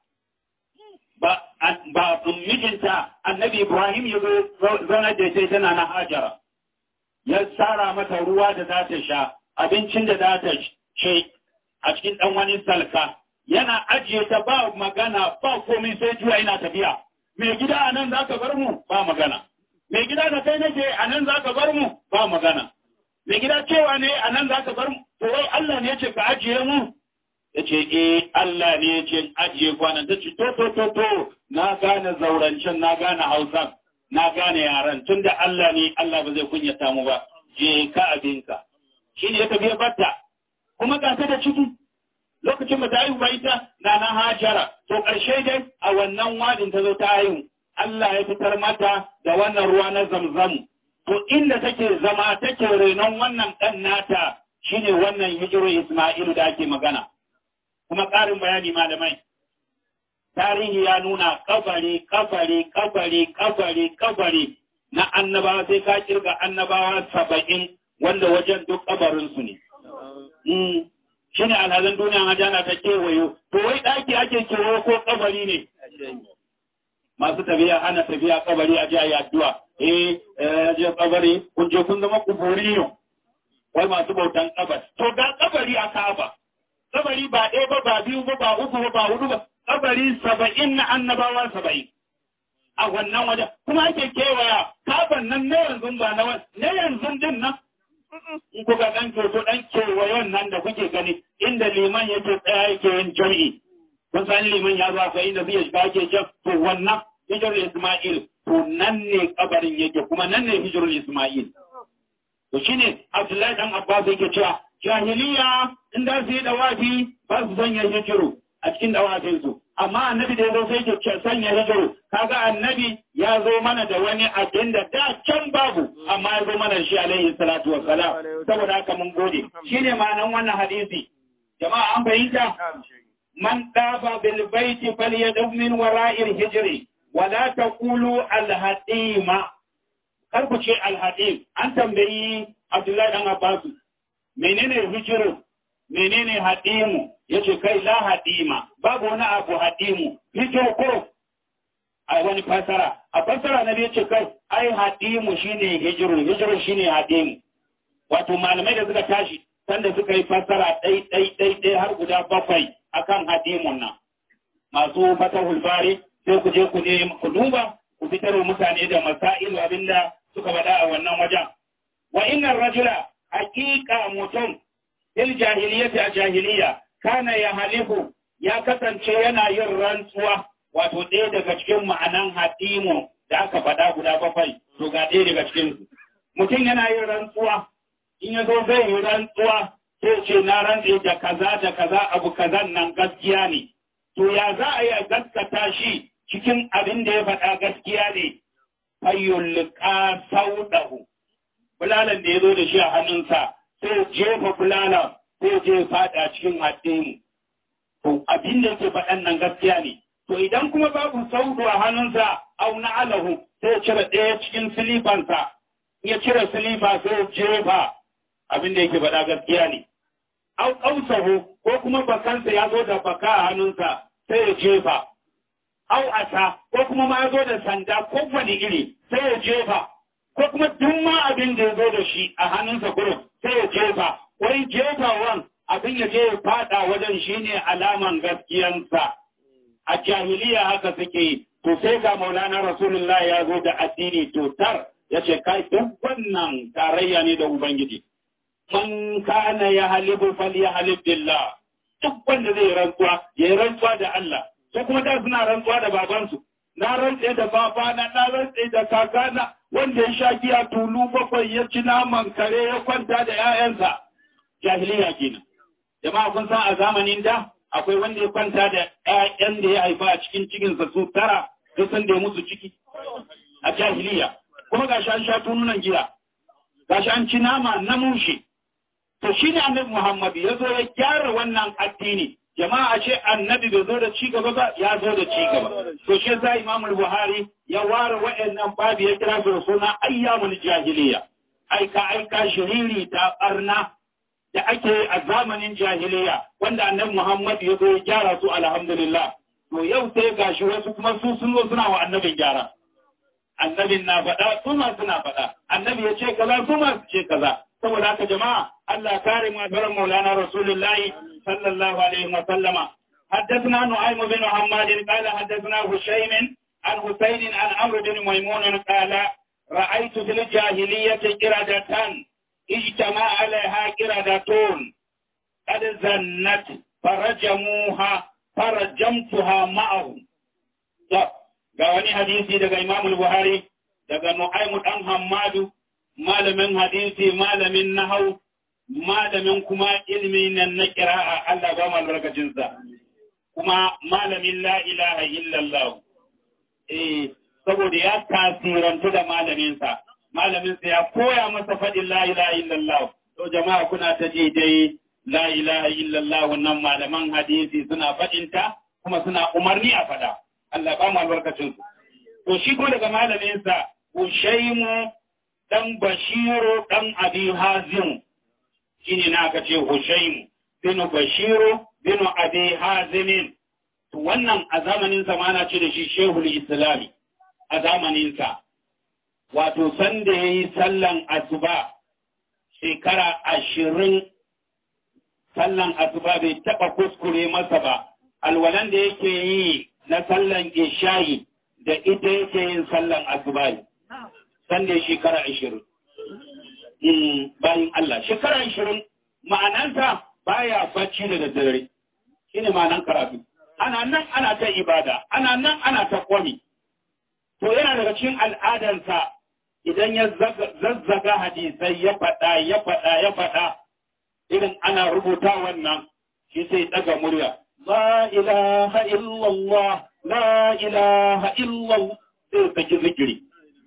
Speaker 3: ba mijinta annabi Ibrahim ya zauna da sai tana na hajara, ya tsara mata ruwa da za ta sha, abincin da za ta ce a cikin ɗan wani salka, yana ajiye ta ba magana ba komai sai juya yana tafiya. mai gida a nan za ka bar mu ba magana mai gida da kai nake a nan za ka bar mu ba magana mai gida cewa ne a nan za ka bar mu to wai Allah ne ya ce ka ajiye mu ya ce eh Allah ne ya ce ajiye kwanan ta ce to to to to na gane zaurancen na gane hausa na gane yaran tun da Allah ne Allah ba zai kunyata mu ba je ka abinka shi ne ya tafi ya batta kuma ga ta da ciki lokacin ba ta haihu ba ita na na hajara to ƙarshe dai a wannan wadin ta zo ta haihu Allah ya fitar mata da wannan ruwa na zamzam to inda take zama take renon wannan ɗan nata shine wannan hijiru Isma'ilu da ake magana kuma ƙarin bayani malamai tarihi ya nuna kabari kabari kabari kabari kabari na annabawa sai ka kirga annabawa saba'in wanda wajen duk kabarinsu ne. Shi ne alhazan duniya hajjana ta kewayo, to wai ɗaki ake kewayo ko kabari ne. Masu tafiya hana tafiya kabari a jiya addu'a. Eh, je kabari, kun je kun zama kuburi yau. Wai masu bautan kabar. To ga kabari a Ka'aba. Kabari ba ɗaya ba, ba biyu ba, ba uku ba, ba hudu ba. Kabari saba'in na annabawa saba'in. a wannan wajen kuma ake kewaya kafan nan na yanzu ba na wani na yanzu din nan in kuka dan toto dan kewayon nan da kuke gani inda liman yake tsaya yake yin jami'i kun san liman ya zo akwai inda zai shiga ake can to wannan hijrul isma'il to nan ne kabarin yake kuma nan ne hijrul isma'il to shine abdullahi dan abbas yake cewa jahiliya in da su yi dawafi ba su sanya hijiru a cikin dawafinsu amma annabi da ya zo sai ke sanya hijiru kaga annabi ya zo mana da wani abin da da can babu amma ya zo mana shi alaihi salatu wassalam saboda haka mun gode shine ma'anan wannan hadisi jama'a an fahimta man dafa bil baiti falyadum min wara'il hijri wala taqulu al hadima kar ku ce al hadim an tambayi Abdullahi dan Abbas menene hijiru menene hadimu yace kai la hadima babu wani abu hadimu hijiru ko a wani fasara a fasara na yace kai ai hadimu shine hijiru hijiru shine hadimu wato malamai da suka tashi sanda suka yi fasara ɗai ɗai ɗai ɗai har guda bakwai akan hadimun nan masu fatahul bari sai ku je ku ne ku duba ku fitar mutane da masailu abinda suka faɗa a wannan wajen wa innar rajula haqiqa mutum fil jahiliyyati a jahiliya kana ya halifu ya kasance yana yin rantsuwa wato ɗaya daga cikin ma'anan hadimu da aka faɗa guda bakwai to ga ɗaya daga cikin mutum yana yin rantsuwa in ya zo zai yi rantsuwa sai ce na rantse da kaza da kaza abu kazan nan gaskiya ne to ya za a yi gaskata shi cikin abin da ya faɗa gaskiya ne fayyulka sauɗahu bulalan da ya zo da shi a hannunsa sai jefa bulala sai je faɗa cikin addini to abin da yake faɗan nan gaskiya ne to idan kuma babu saudu a hannunsa au na alahu sai cire ɗaya cikin silifansa ya cire silifa sai jefa abin da yake faɗa gaskiya ne au ƙausahu ko kuma bakansa ya zo da baka a hannunsa sai ya jefa au asa ko kuma ma ya zo da sanda ko wani iri sai ya jefa ko kuma duk ma abin da ya zo da shi a hannunsa kurum sai ya jefa wai jefawan abin ya je ya fada wajen shine alaman gaskiyansa a jahiliya haka suke yi to sai ga maulana rasulullah ya zo da addini totar ya ce kai duk wannan tarayya ne da ubangiji man kana ya halibu fal ya halib billah duk wanda zai rantsuwa ya yi rantsuwa da Allah ko kuma da suna rantsuwa da babansu na rantse da babana na rantse da kakana wanda ya sha giya tulu bakwai ya ci naman kare ya kwanta da 'ya'yansa jahiliya kenan jama'a kun san a zamanin da akwai wanda ya kwanta da 'ya'yan da ya haifa a cikin cikinsa su tara duk san da ya musu ciki a jahiliya kuma gashi an sha tununan giya gashi an ci nama na mushe to shine annabi Muhammad ya zo ya gyara wannan addini jama'a ce annabi bai zo da ci gaba ba ya zo da ci gaba to shi yasa Imam Buhari ya ware wa'annan babu ya kira su da suna ayyamul jahiliya aika aika shiriri ta barna da ake a zamanin jahiliya wanda annabi Muhammad ya zo ya gyara su alhamdulillah to yau sai gashi wasu kuma su sun zo suna wa annabin gyara annabin na faɗa su ma suna faɗa annabi ya ce kaza su ma su ce kaza saboda haka jama'a Allah kare mu da Maulana Rasulullahi sallallahu alaihi wa sallama حدثنا نعيم بن حماد قال حدثنا هشيم
Speaker 1: عن حسين عن عمرو بن ميمون قال رأيت في الجاهلية قردة اجتمع عليها قردتون قد زنت فرجموها فرجمتها معهم ga wani hadisi daga Imam Buhari daga Nu'aymu dan Hammadu malamin hadisi malamin nahau malamin kuma ilmi nan na kira'a Allah ba mu albarkacin sa kuma malamin la ilaha illallah eh saboda ya tasirantu da malamin sa malamin sa ya koya masa fadin la ilaha illallah to jama'a kuna ta ji dai la ilaha illallah wannan malaman hadisi suna fadinta kuma suna umarni a fada Allah ba mu albarkacin su to shi ko daga malamin sa Hushaimu dan Bashiru dan Abi Hazim shine na aka ce Hushaimu bin Bashiru bin Abi Hazim to wannan a zamanin sa ma na ce da shi Shehul Islami a zamanin sa wato sanda yayi sallan asuba shekara ashirin sallan asuba bai taba kuskure masa ba alwalan da yake yi na sallan isha'i da ita yake yin sallan asuba sanda shekara ashirin bayan Allah shekara ashirin ma'ananta baya bacci da daddare shine ma'anan karatu ana nan ana ta ibada ana nan ana ta kwami to yana daga cikin al'adarsa idan ya zazzaga hadisai ya faɗa ya faɗa ya faɗa irin ana rubuta wannan shi sai daga murya la ilaha illallah la ilaha illallah sai saki zikiri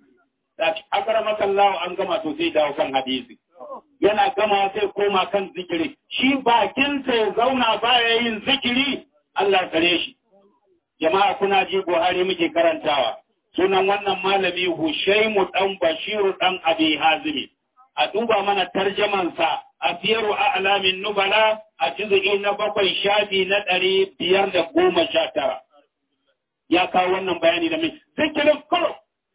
Speaker 1: akara masallawa an gama to sai dawo kan hadisi yana gama sai koma kan zikiri shi bakinsa ya zauna baya yin zikiri Allah kare shi jama'a kuna ji Buhari muke karantawa sunan wannan malami Hushaimu dan Bashiru dan Abi Hazimi a duba mana tarjamansa a siyaru a alamin nubala a juz'i na bakwai shafi na ɗari biyar da goma sha tara ya kawo wannan bayani da mai zikirin kuro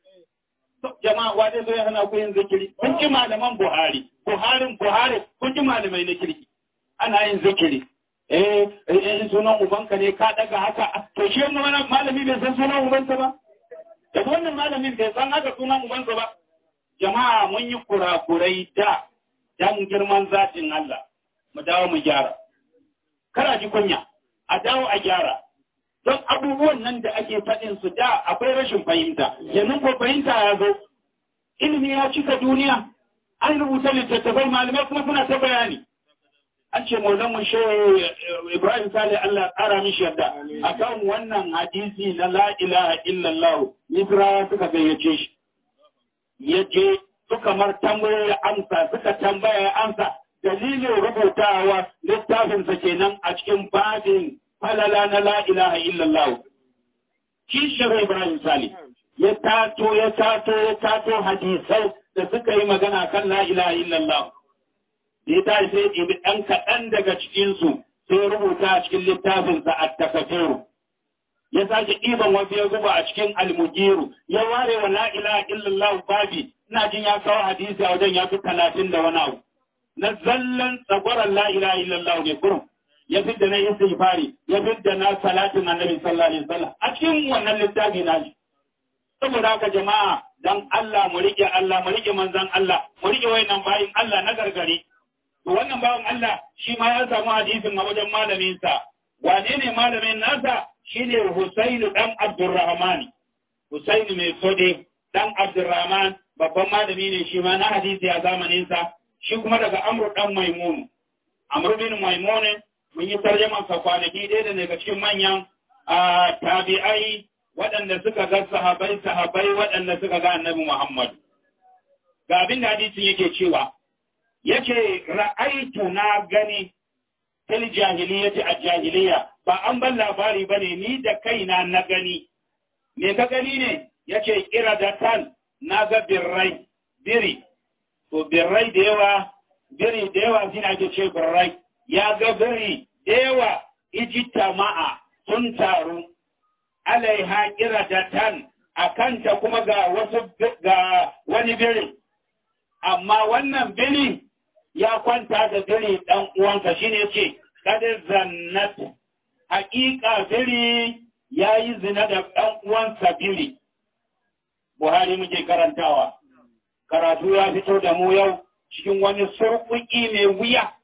Speaker 1: jama'a wa zai zo ya hana ku yin zikiri kun ji malaman Buhari Buharin Buhari kun ji malamai na kirki ana yin zikiri eh eh sunan ubanka ne ka daga haka to shi wannan malami bai san sunan ubansa ba da wannan malamin bai san haka sunan ubansa ba jama'a mun yi kurakurai da dan girman zatin Allah mu dawo mu gyara kara ji kunya a dawo a gyara don abubuwan nan da ake faɗin su da akwai rashin fahimta yanzu ko fahimta ya zo ilimi ya cika duniya an rubuta littattafai malamai kuma suna ta bayani an ce maulan shehu ibrahim sale allah ƙara mishi yadda akan wannan hadisi na la ilaha illallah misrawa suka gayyace shi ya je suka mar tambayoyi amsa suka tambaya amsa dalilin rubutawa littafinsa kenan a cikin babin falala na la ilaha illallah kishiyar ibrahim sale ya tato ya tato ya tato hadisai da suka yi magana kan la ilaha illallah ya ta sai ibi ɗan kaɗan daga cikinsu sai rubuta a cikin littafinsa a takafiru ya sake ɗiban wasu ya zuba a cikin almugiru ya ware wa la ilaha illallah babi ina jin ya kawo hadisi a wajen ya fi talatin da wani abu na zallan tsagwaron la ilaha illallah ne kurum ya fidda na istighfari ya fidda na salatin annabi sallallahu alaihi wasallam a cikin wannan littafi na shi saboda haka jama'a dan Allah mu rike Allah mu rike manzon Allah mu rike wayannan bayin Allah na gargare to wannan bawan Allah shi ma ya samu hadisin a wajen malamin sa wane ne malamin nasa shine Husainu dan Abdurrahman Husainu mai sode dan Abdurrahman babban malami ne shi ma na hadisi a zamanin sa shi kuma daga Amr dan Maimun Amr bin Maimun mun yi tarjama sa kwanaki ɗaya da daga cikin manyan tabi'ai waɗanda suka ga sahabai sahabai waɗanda suka ga annabi Muhammad. Ga abin da hadisin yake cewa, yake ra'aitu na gani fil jahiliyyati a jahiliya ba an ban labari bane ni da kaina na gani. Me ka gani ne? Yace kira da tan na ga birrai, biri. To birrai da yawa, biri da yawa shine ake ce birrai. Ya ga biri da yawa ijita ma'a sun taru alaiha kiradatan a kanta kuma ga wasu ga wani biri amma wannan biri ya kwanta da biri dan uwansa shine ce kada zannat haƙiƙa biri
Speaker 3: ya yi zina da ɗan uwansa biri Buhari muke karantawa karatu ya fito da mu yau cikin wani surkuki mai wuya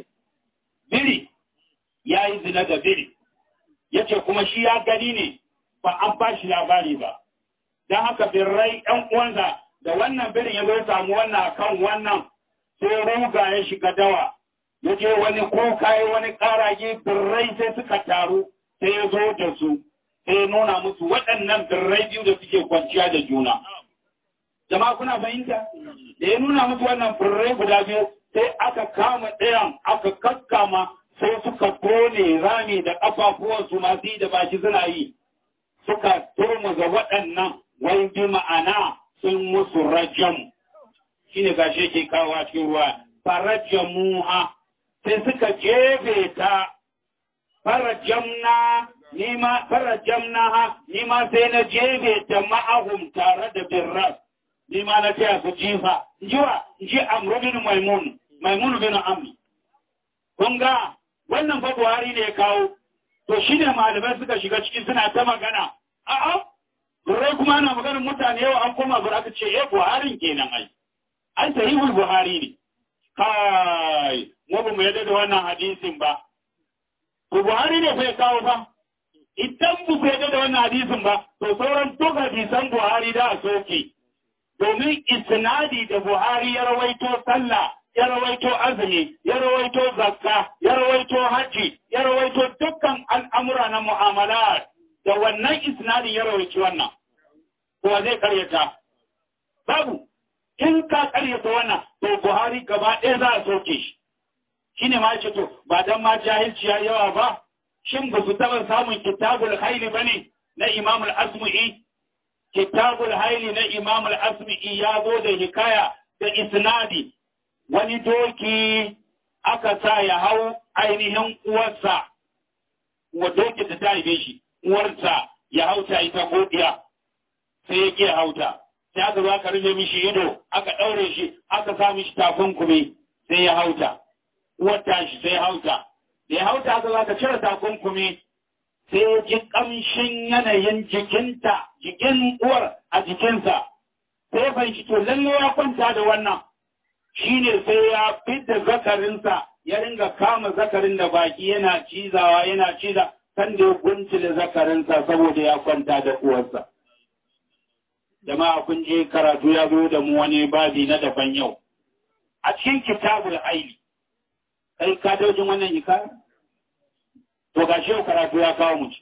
Speaker 3: biri ya yi zina da biri ya ce kuma shi ya gani ne ba an ba shi labari ba don haka birrai ɗan uwansa da wannan birin ya zo samu wannan kan wannan sai ruga ya shiga dawa ya je wani kuka ya wani ƙarage birrai sai suka taru sai ya zo da su sai ya nuna musu waɗannan birrai biyu da suke kwanciya da juna jama'a kuna fahimta da ya nuna musu wannan birrai guda biyu sai aka kama ɗayan aka kakkama sai suka tone rami da ƙafafuwansu masu yi da baki suna yi suka turmuza waɗannan wai bi ma'ana sun musu rajam shi ne gashe ke kawo a cikin ruwa farajamuha sai suka jefe ta farajamna nima farajamna ha nima sai na jefe ta ma'ahum tare da birras nima na taya su jifa jiwa ji amru bin maimun maimun bin amri kun ga wannan fa buhari ne ya kawo to shi ne malamai suka shiga ciki suna ta magana a'a Turai kuma ana maganin mutane yau an koma bura aka ce eh Buharin kenan ai. Ai sahihul Buhari ne. Kai, mu ba mu yadda da wannan hadisin ba. To Buhari ne fa ya kawo fa. Idan ba ku yadda da wannan hadisin ba, to sauran duk hadisan Buhari da a soke. Domin isnadi da Buhari ya rawaito sallah, ya rawaito azumi, ya rawaito zakka, ya rawaito hajji, ya rawaito dukkan al'amura na mu'amalat. Da wannan isnadin ya rawaici wannan. Kowa zai karyata. Babu, in ka karyata wannan, to Buhari gaba ɗaya za a soke shi. Shi ne ma ce to, ba don ma jahilci ya yawa ba, shin ba su taɓa samun kitabul haili ba ne na Imam al-Asmu'i? Kitabul haili na Imam al-Asmu'i ya zo da hikaya da isnadi, wani doki aka sa ya hau ainihin uwarsa, wa doki da ta haife shi, uwarsa ya hauta ita godiya. sai ya ke hauta sai aka zo aka rufe mishi ido aka ɗaure shi aka sa mishi takunkumi sai ya hauta uwar shi sai ya hauta da ya hauta aka zo aka cire takunkumi sai ya ji ƙamshin yanayin jikinta jikin uwar a jikinsa sai ya fahimci to lalle ya kwanta da wannan shine sai ya fidda zakarinsa ya ringa kama zakarin da baki yana cizawa yana ciza kan da ya guntule zakarinsa saboda ya kwanta da uwarsa. jama'a kun je karatu ya zo da mu wani babi na daban yau a cikin kitabul aili kai ka daujin wannan hikaya to ga shi karatu ya kawo mu ci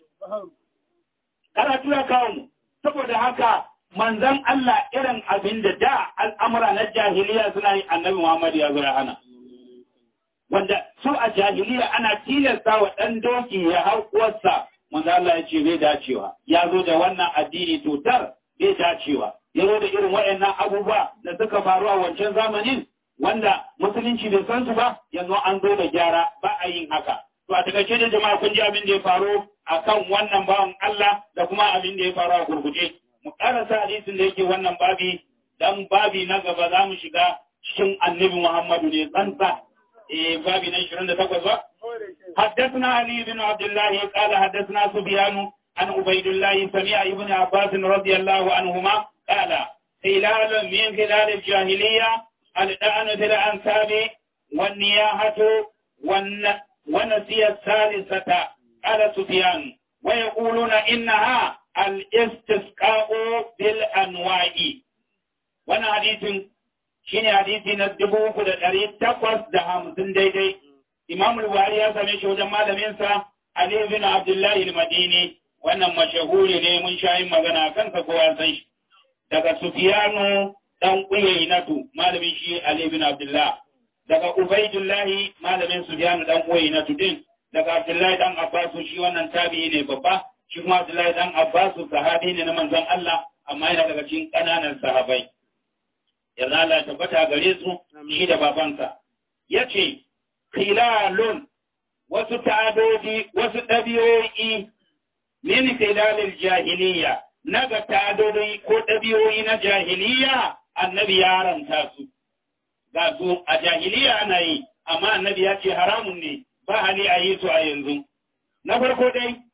Speaker 3: karatu ya kawo mu saboda haka manzon Allah irin abin da da al'amura na jahiliya suna yi annabi Muhammad ya zo ya hana wanda su a jahiliya ana tilasta wa ɗan doki ya hau uwarsa manzo Allah ya ce bai dacewa ya zo da wannan addini tutar bai dacewa ya zo da irin waɗannan abubuwa da suka faru a wancan zamanin wanda musulunci bai san su ba yanzu an zo da gyara ba a yin haka to a takaice da jama'a kun ji abin da ya faru akan wannan bawan Allah da kuma abin da ya faru a gurguje mu karasa hadisin da yake wannan babi dan babi na gaba za mu shiga cikin annabi Muhammadu ne tsantsa eh babi na 28 ba حدثنا علي بن عبد الله قال حدثنا سفيان عن عبيد الله سمع ابن عباس رضي الله عنهما قال خلال من خلال الجاهلية الآن في الأنساب والنياحة والن... ونسي الثالثة قال سفيان ويقولون إنها الاستسقاء بالأنواع وانا حديث شيني حديث ندبوه كده دريد تقوص دهم سنديدي إمام الوالي يا سمي شو جمال منسى علي بن عبد الله المديني wannan mashahuri ne mun sha yin magana kansa kowa san shi daga Sufiyanu dan Uyaynatu malamin shi Ali bin Abdullah daga Ubaidullahi malamin Sufiyanu dan Uyaynatu din daga Abdullahi dan Abbas shi wannan tabi'i ne babba shi kuma Abdullahi dan Abbas sahabi ne na manzon Allah amma yana daga cikin kananan sahabai yanzu Allah tabbata gare su shi da babansa yace khilalun wasu ta'adodi wasu ɗabi'o'i min khilalil jahiliya naga ta'adodi ko ɗabi'o'i na jahiliya annabi ya haramta su ga su a jahiliya ana yi amma annabi ya ce haramun ne ba hali a yi su a yanzu na farko dai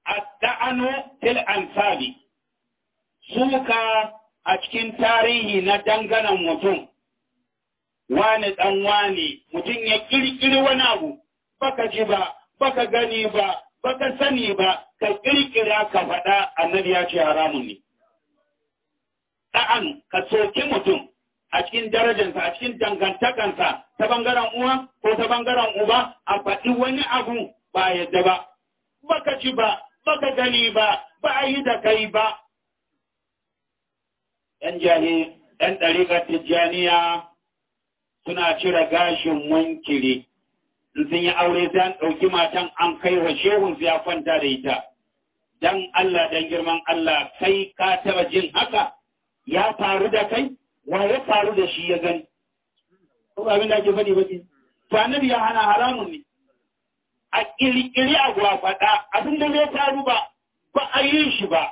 Speaker 1: adda'anu fil ansabi suka a cikin tarihi na danganan mutum wani dan wani mutum ya kirkiri wani abu baka ji ba baka gani ba baka sani ba ka kirkira ka faɗa annabi ya ce haramun ne ɗa'an ka soki mutum a cikin darajarsa a cikin dangantakansa ta bangaren uwa ko ta bangaren uba a faɗi wani abu ba yadda ba baka ji ba baka gani ba ba a yi da kai ba ‘yan jahi ‘yan ɗariƙar tijjaniya suna cire gashin munkiri in sun yi aure sai an ɗauki matan an kai wa shehun ya kwanta da ita dan Allah dan girman Allah kai ka taba jin haka ya faru da kai wa ya faru da shi ya gani ko abin da ake faɗi ba to annabi ya hana haramun ne a kirkiri a faɗa abin da zai faru ba ba a yi shi ba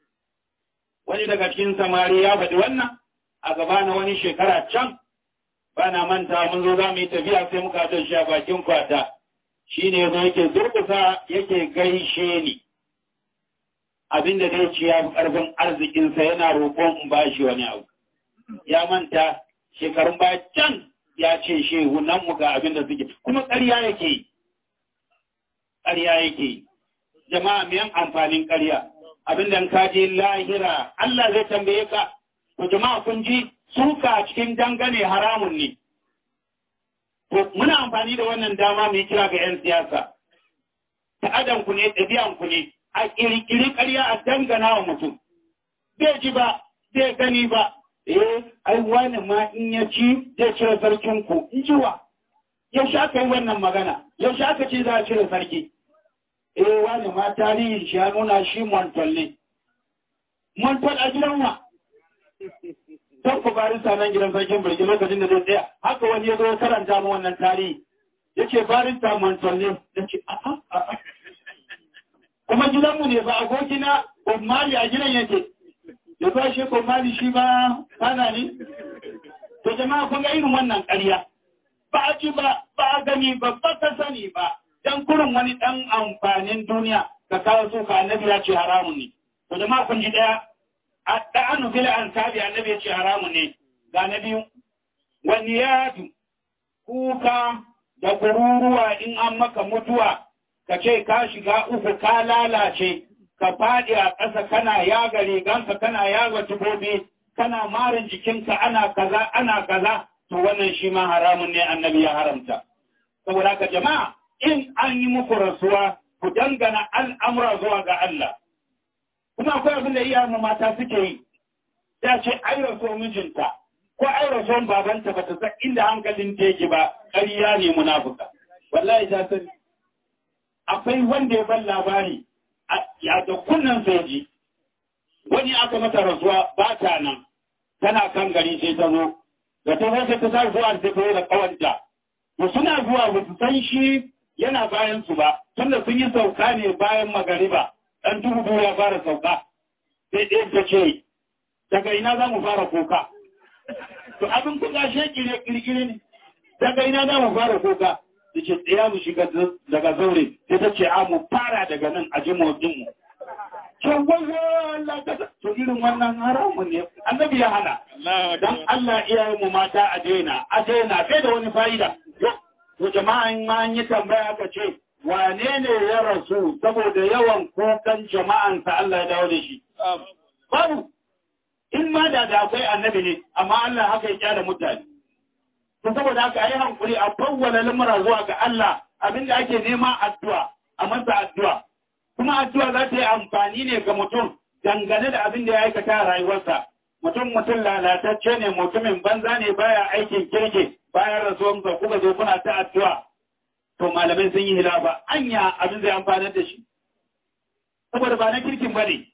Speaker 1: wani daga cikin samari ya faɗi wannan a gaba na wani shekara can ba na manta mun zo za mu yi tafiya sai muka don shi a bakin kwata shi ne zo yake zurkusa yake gaishe ni abinda zai ci ya fi ƙarfin arzikinsa yana roƙon in ba shi wani abu ya manta shekarun baya can ya ce shehu nan mu ga abin da suke kuma ƙarya yake yi ƙarya yake yi jama'a miyan amfanin ƙarya abin da ka je lahira Allah zai tambaye ka to jama'a kun ji suka cikin dangane haramun ne. To, muna amfani da wannan dama mai kira ga ‘yan siyasa, ta'adanku ne, ɗabi'anku ne, a ƙirƙiri ƙarya a dangana wa mutum. Bai ji ba, bai gani ba, eh, ai wani ma in ya ci zai cire sarkinku, in ji wa. Yaushe aka yi wannan magana, yaushe aka ce za a cire sarki. Eh, wani ma tarihin shi ya nuna shi Montol ne. Montol a gidan wa. don ku barista nan gidan sarkin birgi lokacin da zai tsaya haka wani ya zo karanta mu wannan tarihi ya ce barista mantolle ya ce a'a a'a kuma gidanmu ne ba abokina Mali a gidan yake ya zo shi Mali shi ba kana ne to jama'a kun ga irin wannan ƙarya ba a ci ba ba a gani ba ba ka sani ba dan kurin wani dan amfanin duniya ka kawo su ka annabi ya ce haramun ne to jama'a kun ji daya ɗa'anu fil ansabi annabi ya ce haramu ne ga na biyu wani yadu kuka da kururuwa in an maka mutuwa ka ce ka shiga uku ka lalace ka faɗi a ƙasa kana yaga riganka kana yaga tubobi kana marin jikinka ana kaza ana kaza to wannan shi ma haramun ne annabi ya haramta saboda ka jama'a in an yi muku rasuwa ku dangana al'amura zuwa ga Allah kuma akwai abin da iyayen mata suke yi ya ce ai raso mijinta ko ai raso babanta ba ta san inda hankalin ta yake ba ƙarya ne munafuka wallahi ta sani akwai wanda ya ban labari ya da kunnan soji wani aka mata rasuwa ba ta nan tana kan gari sai ta zo da ta zo sai ta sa zuwa sai ta da kawanta to suna zuwa ba su san shi yana bayan su ba tunda sun yi sauka ne bayan magariba ɗan duhu ya fara sauka sai ɗaya ta ce daga ina za mu fara kuka to abin kuka shi kirkire ne daga ina za mu fara kuka da ce tsaya mu shiga daga zaure sai ta ce a mu fara daga nan a ji motsin mu can Allah ka to irin wannan haramun ne annabi ya hana dan Allah iyayen mu mata a daina a daina sai da wani fa'ida to jama'an ma an yi tambaya aka ce wane ne ya rasu saboda yawan kukan jama'ansa Allah ya dawo da shi babu in ma da da akwai annabi ne amma Allah haka ya kyara mutane to saboda haka ayi hankuri a fawwala lamura zuwa ga Allah abinda ake nema addu'a a masa addu'a kuma addu'a za ta yi amfani ne ga mutum dangane da abin da ya aikata a rayuwarsa mutum mutum lalatacce ne mutumin banza ne baya aikin kirki bayan rasuwansa kuka zo kuna ta addu'a to malamai sun yi hilafa anya abin zai amfanar da shi saboda ba na kirkin ba ne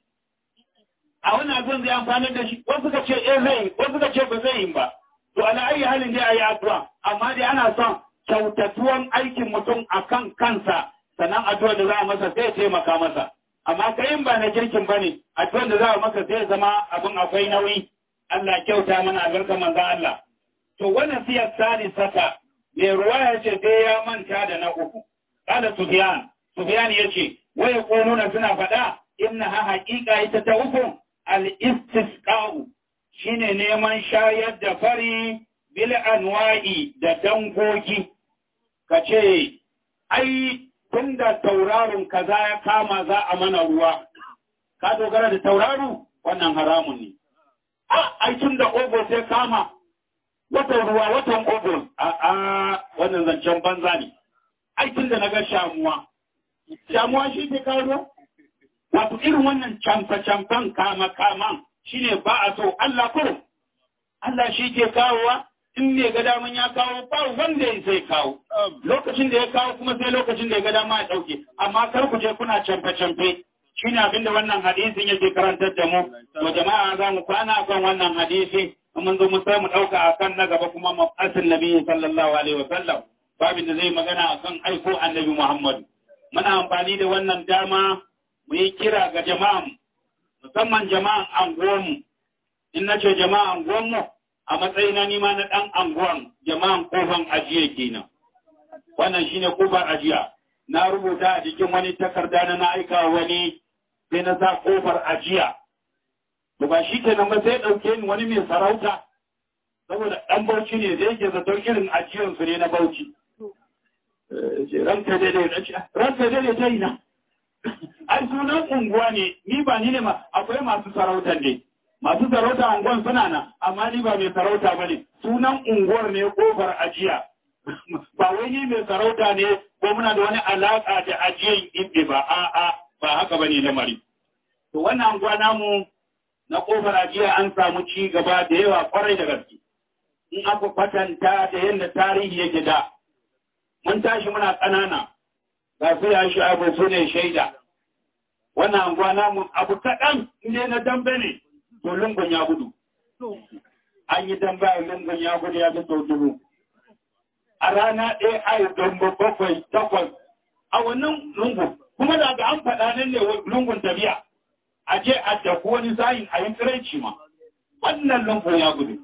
Speaker 1: a wannan abin zai amfanar da shi wasu ka ce eh zai wasu ka ce ba zai yi ba to ala ayi halin dai ayi addu'a amma dai ana son kyautatuwan aikin mutum akan kansa sannan addu'a da za a masa sai ya taimaka masa amma kai ba na kirkin ba ne addu'a da za a masa sai zama abin akwai nauyi Allah kyauta mana albarkar manzo Allah to wannan siyar sani saka mai ruwa ya ce sai ya manta da na uku kada Sufyan Sufyan ya ce waya konuna suna faɗa inna ha haƙiƙa ita ta uku al-istisqa'u shine neman shayar da fari bil anwa'i da dangogi kace ai tunda tauraron kaza ya kama za a mana ruwa ka dogara da tauraro wannan haramun ne a ai tunda ogo sai kama watan ruwa watan ogo a a wannan zancen banza ne ai tunda naga shamuwa shamuwa shi ke kawo wato irin wannan camfa-camfan kama-kaman shi ne ba a so Allah kurum. Allah shi ke kawowa in ne ga daman ya kawo ba wanda ya sai kawo. Lokacin da ya kawo kuma sai lokacin da ya ga dama ya ɗauke. Amma kar ku je kuna camfe-camfe. Shi ne abinda wannan hadisin yake karantar da mu. To jama'a za mu kwana kan wannan hadisi. In mun zo mu sai mu ɗauka a kan na gaba kuma mafasin nabi sallallahu alaihi wa sallam. Babin da zai magana a kan aiko annabi Muhammadu. Muna amfani da wannan dama mu yi kira ga jama'an musamman jama'an anguwanmu in na ce jama'an anguwanmu a matsayina nima na ɗan anguwan jama'an kofan ajiya kenan wannan shine kofar ajiya na rubuta a jikin wani takarda na na aika wani sai na sa kofar ajiya to ba shi kenan ba sai ɗauke ni wani mai sarauta saboda ɗan bauchi ne zai ke zaton irin ajiyansu ne na bauchi ranka daidai ranka daidai ta yi na ai sunan unguwa ne ni ba ni ne ma akwai masu sarautar ne masu sarauta unguwan suna nan amma ni ba mai sarauta ba ne sunan unguwar ne kofar ajiya ba wai ni mai sarauta ne ko muna da wani alaka da ajiyan ibe ba a'a ba haka bane lamari to wannan unguwa namu na kofar ajiya an samu ci gaba da yawa kwarai da gaske in aka kwatanta da yadda tarihi yake da mun tashi muna ƙanana ga su ya shi abu su ne shaida wannan anguwa namu abu kaɗan inda na dambe ne to lungun ya gudu an yi dambe a lungun ya gudu ya fi sau dubu a rana ɗaya a yi dambe bakwai takwas a wannan lungun kuma daga an faɗa nan ne lungun tafiya a je a tafi wani sayin a yi tsiraici ma wannan lungun ya gudu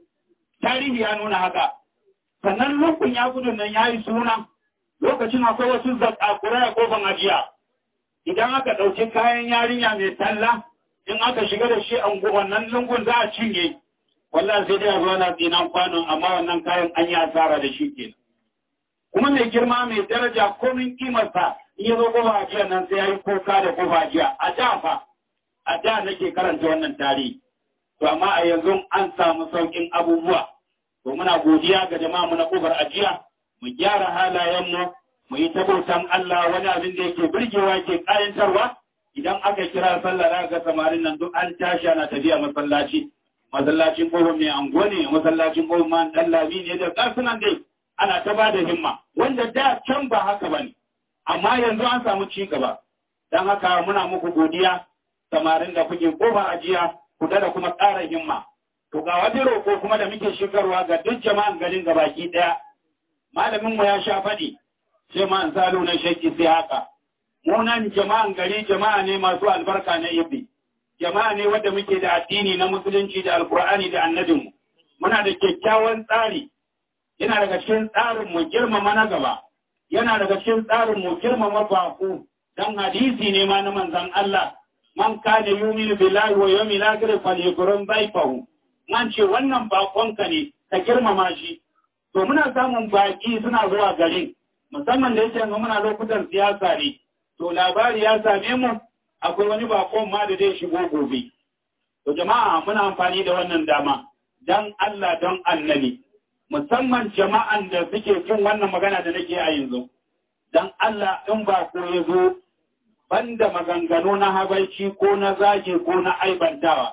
Speaker 1: tarihi ya nuna haka sannan lungun ya gudu nan ya yi suna lokacin akwai wasu zakakura a kofan ajiya idan aka ɗauki kayan yarinya mai talla in aka shiga da shi a wannan lungun za a cinye wallah sai dai a zo na tsinan kwanon amma wannan kayan an yi asara da shi kenan kuma mai girma mai daraja komin kimarsa in ya zo kofa ajiya nan sai ya yi koka da kofa ajiya a da fa a da nake karanta wannan tarihi to amma a yanzu an samu sauƙin abubuwa to muna godiya ga jama'a mu na kofar ajiya mu gyara halayenmu mu yi tabautan Allah wani abin da yake burgewa yake kayantarwa idan aka kira sallah za ga samarin nan duk an tashi ana tafiya masallaci masallacin kofar mai ango ne masallacin kofar man dan lami ne da kasunan dai ana ta bada himma wanda da can ba haka bane amma yanzu an samu ci gaba dan haka muna muku godiya samarin da kuke kofar ajiya ku da kuma ƙara himma to ga wani roƙo kuma da muke shigarwa ga duk jama'an garin gabaki ɗaya malamin mu ya sha faɗi sai ma salo na shakki sai haka mu nan jama'an gari jama'a ne masu albarka na ibi jama'a ne wanda muke da addini na musulunci da alkur'ani da annabinmu muna da kyakkyawan tsari yana daga cikin tsarin mu girmama na gaba yana daga cikin tsarin mu girmama baku dan hadisi ne ma na manzon Allah man kana yu'minu billahi wa yawmil akhir falyakrum dayfahu man ce wannan bakonka ne ka girmama shi to muna samun baki suna zuwa garin musamman da yake yanzu muna lokutan siyasa ne to labari ya same mu akwai wani bakon ma da zai shigo gobe to jama'a muna amfani da wannan dama dan Allah don annabi musamman jama'an da suke jin wannan magana da nake a yanzu dan Allah in bako ya zo banda maganganu na habaici ko na zage ko na aibantawa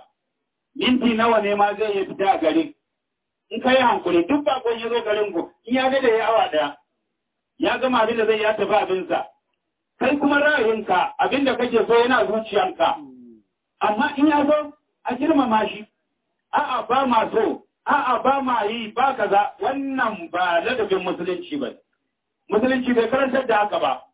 Speaker 1: minti nawa ne ma zai yi fita a garin in ka yi hankuli duk bakon ya zo garin ku in ya ga da ya awa daya ya gama abin da zai ya tafi abinsa kai kuma ra'ayinka abin da kake so yana zuciyanka amma in ya zo a girmama shi a'a ba ma so a'a ba ma yi ba kaza wannan ba ladabin musulunci ba musulunci bai karantar da haka ba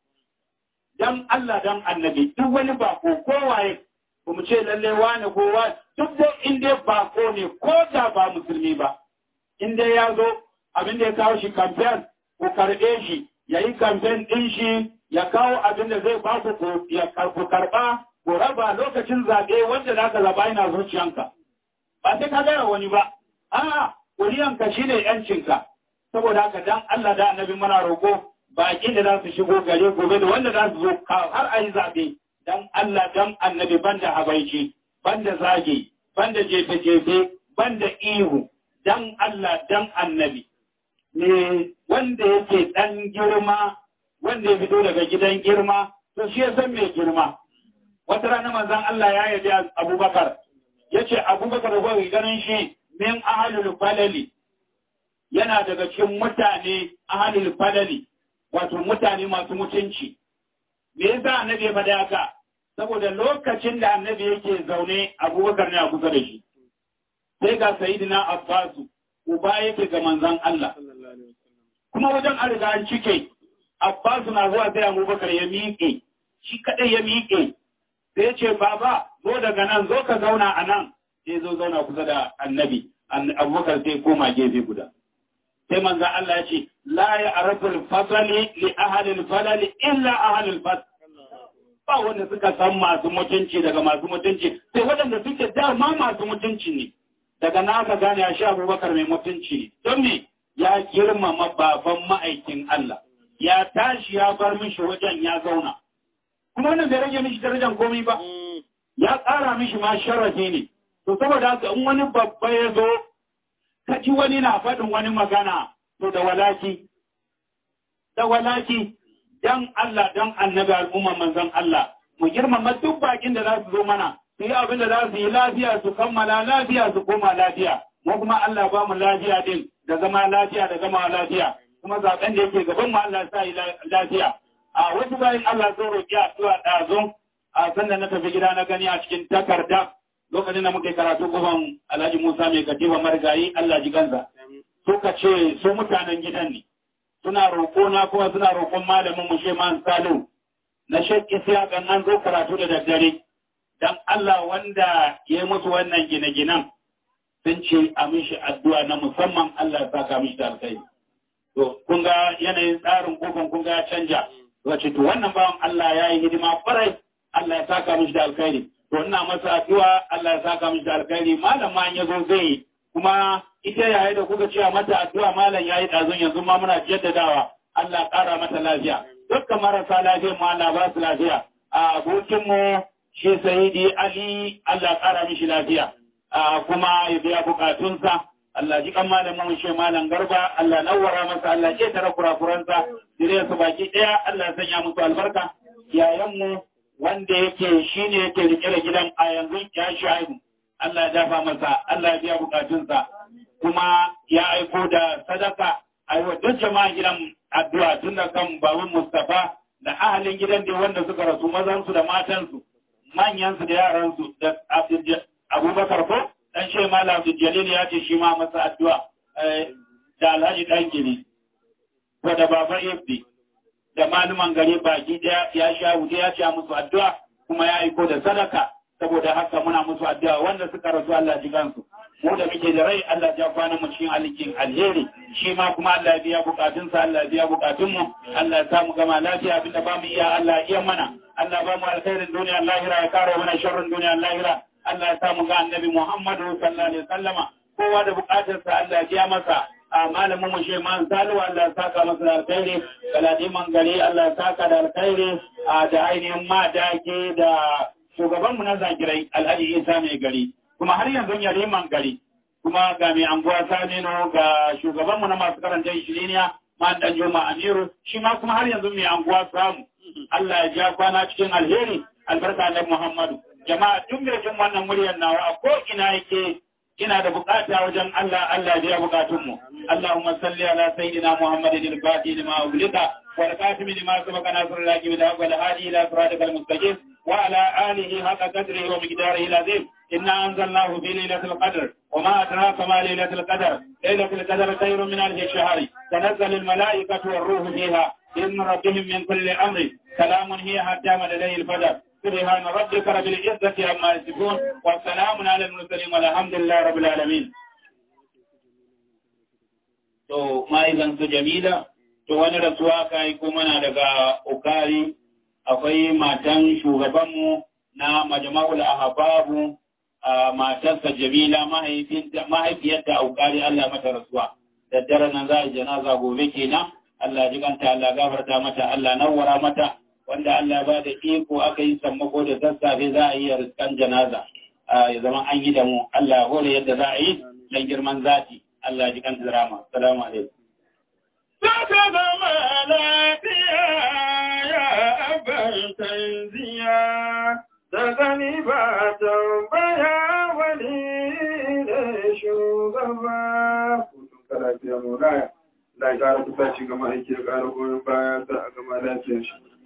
Speaker 1: dan Allah dan annabi duk wani bako kowaye ba mu ce lalle wane ko wa duk da in dai bako ne ko da ba musulmi ba in dai ya zo abin da ya kawo shi kamfen ku karɓe shi ya yi kamfen ɗin shi
Speaker 3: ya kawo abin da zai ba ku ya ku karɓa ku raba lokacin zaɓe wanda za ka zaɓa yana zuciyanka ba sai ka gaya wani ba a'a kuriyanka shine yancinka saboda haka dan Allah da annabi muna roƙo baƙi da za su shigo gare gobe da wanda za su zo har a yi zaɓe dan Allah dan annabi banda habaici banda zage banda jefe-jefe banda ihu dan Allah dan annabi ne wanda yake dan girma wanda ya fito daga gidan girma to shi ya san mai girma wata rana manzon Allah ya yabi Abubakar yace Abubakar da gobe ganin shi min ahlul falali yana daga cikin mutane ahlul falali wato mutane masu mutunci me yasa annabi ya faɗa haka saboda lokacin da annabi yake zaune abubakar ne a kusa da shi sai ga sayidina abbasu uba yake ga manzan Allah kuma wajen an riga an cike abbasu na zuwa sai abubakar ya miƙe shi kaɗai ya miƙe sai ya ce baba zo daga nan zo ka zauna a nan sai zo zauna kusa da annabi abubakar sai koma gefe guda sai manzan Allah ya ce la ya arafin fasali li ahalil falali illa ahalil fasali ba wanda suka san masu mutunci daga masu mutunci sai waɗanda suke dama masu mutunci ne daga na aka gane a sha abubakar mai mutunci ne don me ya girmama baban ma'aikin Allah ya tashi ya bar mishi wajen ya zauna kuma wannan bai rage mishi darajar komai ba ya ƙara mishi ma sharafi ne to saboda haka in wani babba ya zo ka ji wani na faɗin wani magana to da walaki da walaki dan Allah dan annabi al'umma manzon Allah mu girmama duk bakin da za su zo mana su yi abin da za su yi lafiya su kammala lafiya su koma lafiya mu kuma Allah ba mu lafiya din da zama lafiya da gama lafiya kuma zaben da yake gaban mu Allah sa yi lafiya a wasu bayan Allah sun roƙi addu'a ɗazu a sanda na tafi gida na gani a cikin takarda lokacin da muke karatu gaban Alhaji Musa mai katifa marigayi Allah ji ganza suka ce su mutanen gidan ne suna roƙo na kuma suna roƙon malamin mu Sheman Salu na Sheikh Isiya kan an zo karatu da daddare dan Allah wanda ya musu wannan gine-ginen sun ce a mishi addu'a na musamman Allah ya saka mishi da alkhairi to kun ga yanayin tsarin kofin kun ga ya canja wace to wannan bawan Allah ya yi hidima farai Allah ya saka mishi da alkhairi to ina masa addu'a Allah ya saka mishi da alkhairi malam ma ya zo zai yi kuma ita yayi da kuka cewa mata addu'a malam yayi dazun yanzu ma muna jaddadawa Allah ƙara mata lafiya dukkan marasa lafiya ma Allah ba su lafiya a abokin mu shi Sayyidi Ali Allah ƙara mishi lafiya a kuma ya biya bukatunsa Allah ji kan malamin mu shi malam Garba Allah nawwara masa Allah ke tara kurakuransa dire su baki daya Allah ya sanya musu albarka yayan mu wanda yake shine yake rike da gidan a yanzu ya shaibu Allah ya dafa masa Allah ya biya bukatunsa kuma ya aiko da sadaka a yi wa duk jama'a gidan addu'a tun da kan baban Mustapha da ahalin gidan da wanda suka rasu mazansu da matansu manyansu da yaransu da Abubakar ko dan shi Malam Abdul Jalil ya ce shi ma masa addu'a da Alhaji dan gini ko da Baba Ibdi da maluman gari baki daya ya sha wuce ya ce musu addu'a kuma ya aiko da sadaka saboda haka muna musu addu'a wanda suka rasu Allah ji gansu mu da muke da rai Allah ya kwana mu cikin alikin alheri shi ma kuma Allah ya biya bukatunsa Allah ya biya bukatun mu Allah ya sa mu gama lafiya abinda ba mu iya Allah ya iya mana Allah ba mu alkhairin duniya lahira ya kare mana sharrin duniya lahira Allah ya sa mu ga annabi Muhammadu sallallahu alaihi wasallama kowa da bukatarsa Allah ya biya masa a malamin mu Sheman Salu Allah ya saka masa da alkhairi galadiman gari Allah ya saka da alkhairi a da ainihin madake da shugabanmu na zagirai alhaji isa mai gari kuma har yanzu ya liman gari kuma ga mai anguwa saminu ga shugabanmu na masu karanta ishiriniya ma dan juma amiru shi ma kuma har yanzu mai anguwa samu Allah ya ja kwana cikin alheri albarka na muhammadu jama'a duk mai jin wannan muryar nawa a ko ina yake ina da bukata wajen Allah Allah ya biya bukatunmu Allahumma salli ala sayyidina Muhammadin al-Fatih lima ulika wal qatim lima sabaqa nasrul laki bil haqq wal hadi ila siratikal mustaqim وعلى آله حق قدره ومقداره العظيم إنا أنزلناه في ليلة القدر وما أدراك ما ليلة القدر ليلة القدر خير من ألف الشهر تنزل الملائكة والروح فيها إن ربهم من كل أمر سلام هي حتى ملئ الفجر سبحان ربك رب العزة عما يصفون والسلام على المرسلين والحمد لله رب العالمين. تو ما إذا جميلة
Speaker 1: to wani rasuwa ka yi kuma na daga ukari akwai matan shugabanmu na majma'ul ahbabu a matarsa jamila mahaifiyarta a ukari Allah mata rasuwa da dare nan za a janaza gobe kenan Allah ji kanta Allah gafarta mata Allah nawwara mata wanda Allah ba da iko aka yi sammako da sassafe za a yi riskan janaza ya zama an yi da mu Allah hore yadda za a yi dan girman zati Allah ji kanta drama assalamu alaikum
Speaker 2: Saka zama lafiya ya abin tanziya, da gani ba tambaya wani ne shugaba. Hutun kalafiya mu raya, da ya ƙara kusa shi gama aiki ya ƙara goyon baya ta a gama lafiyar shi.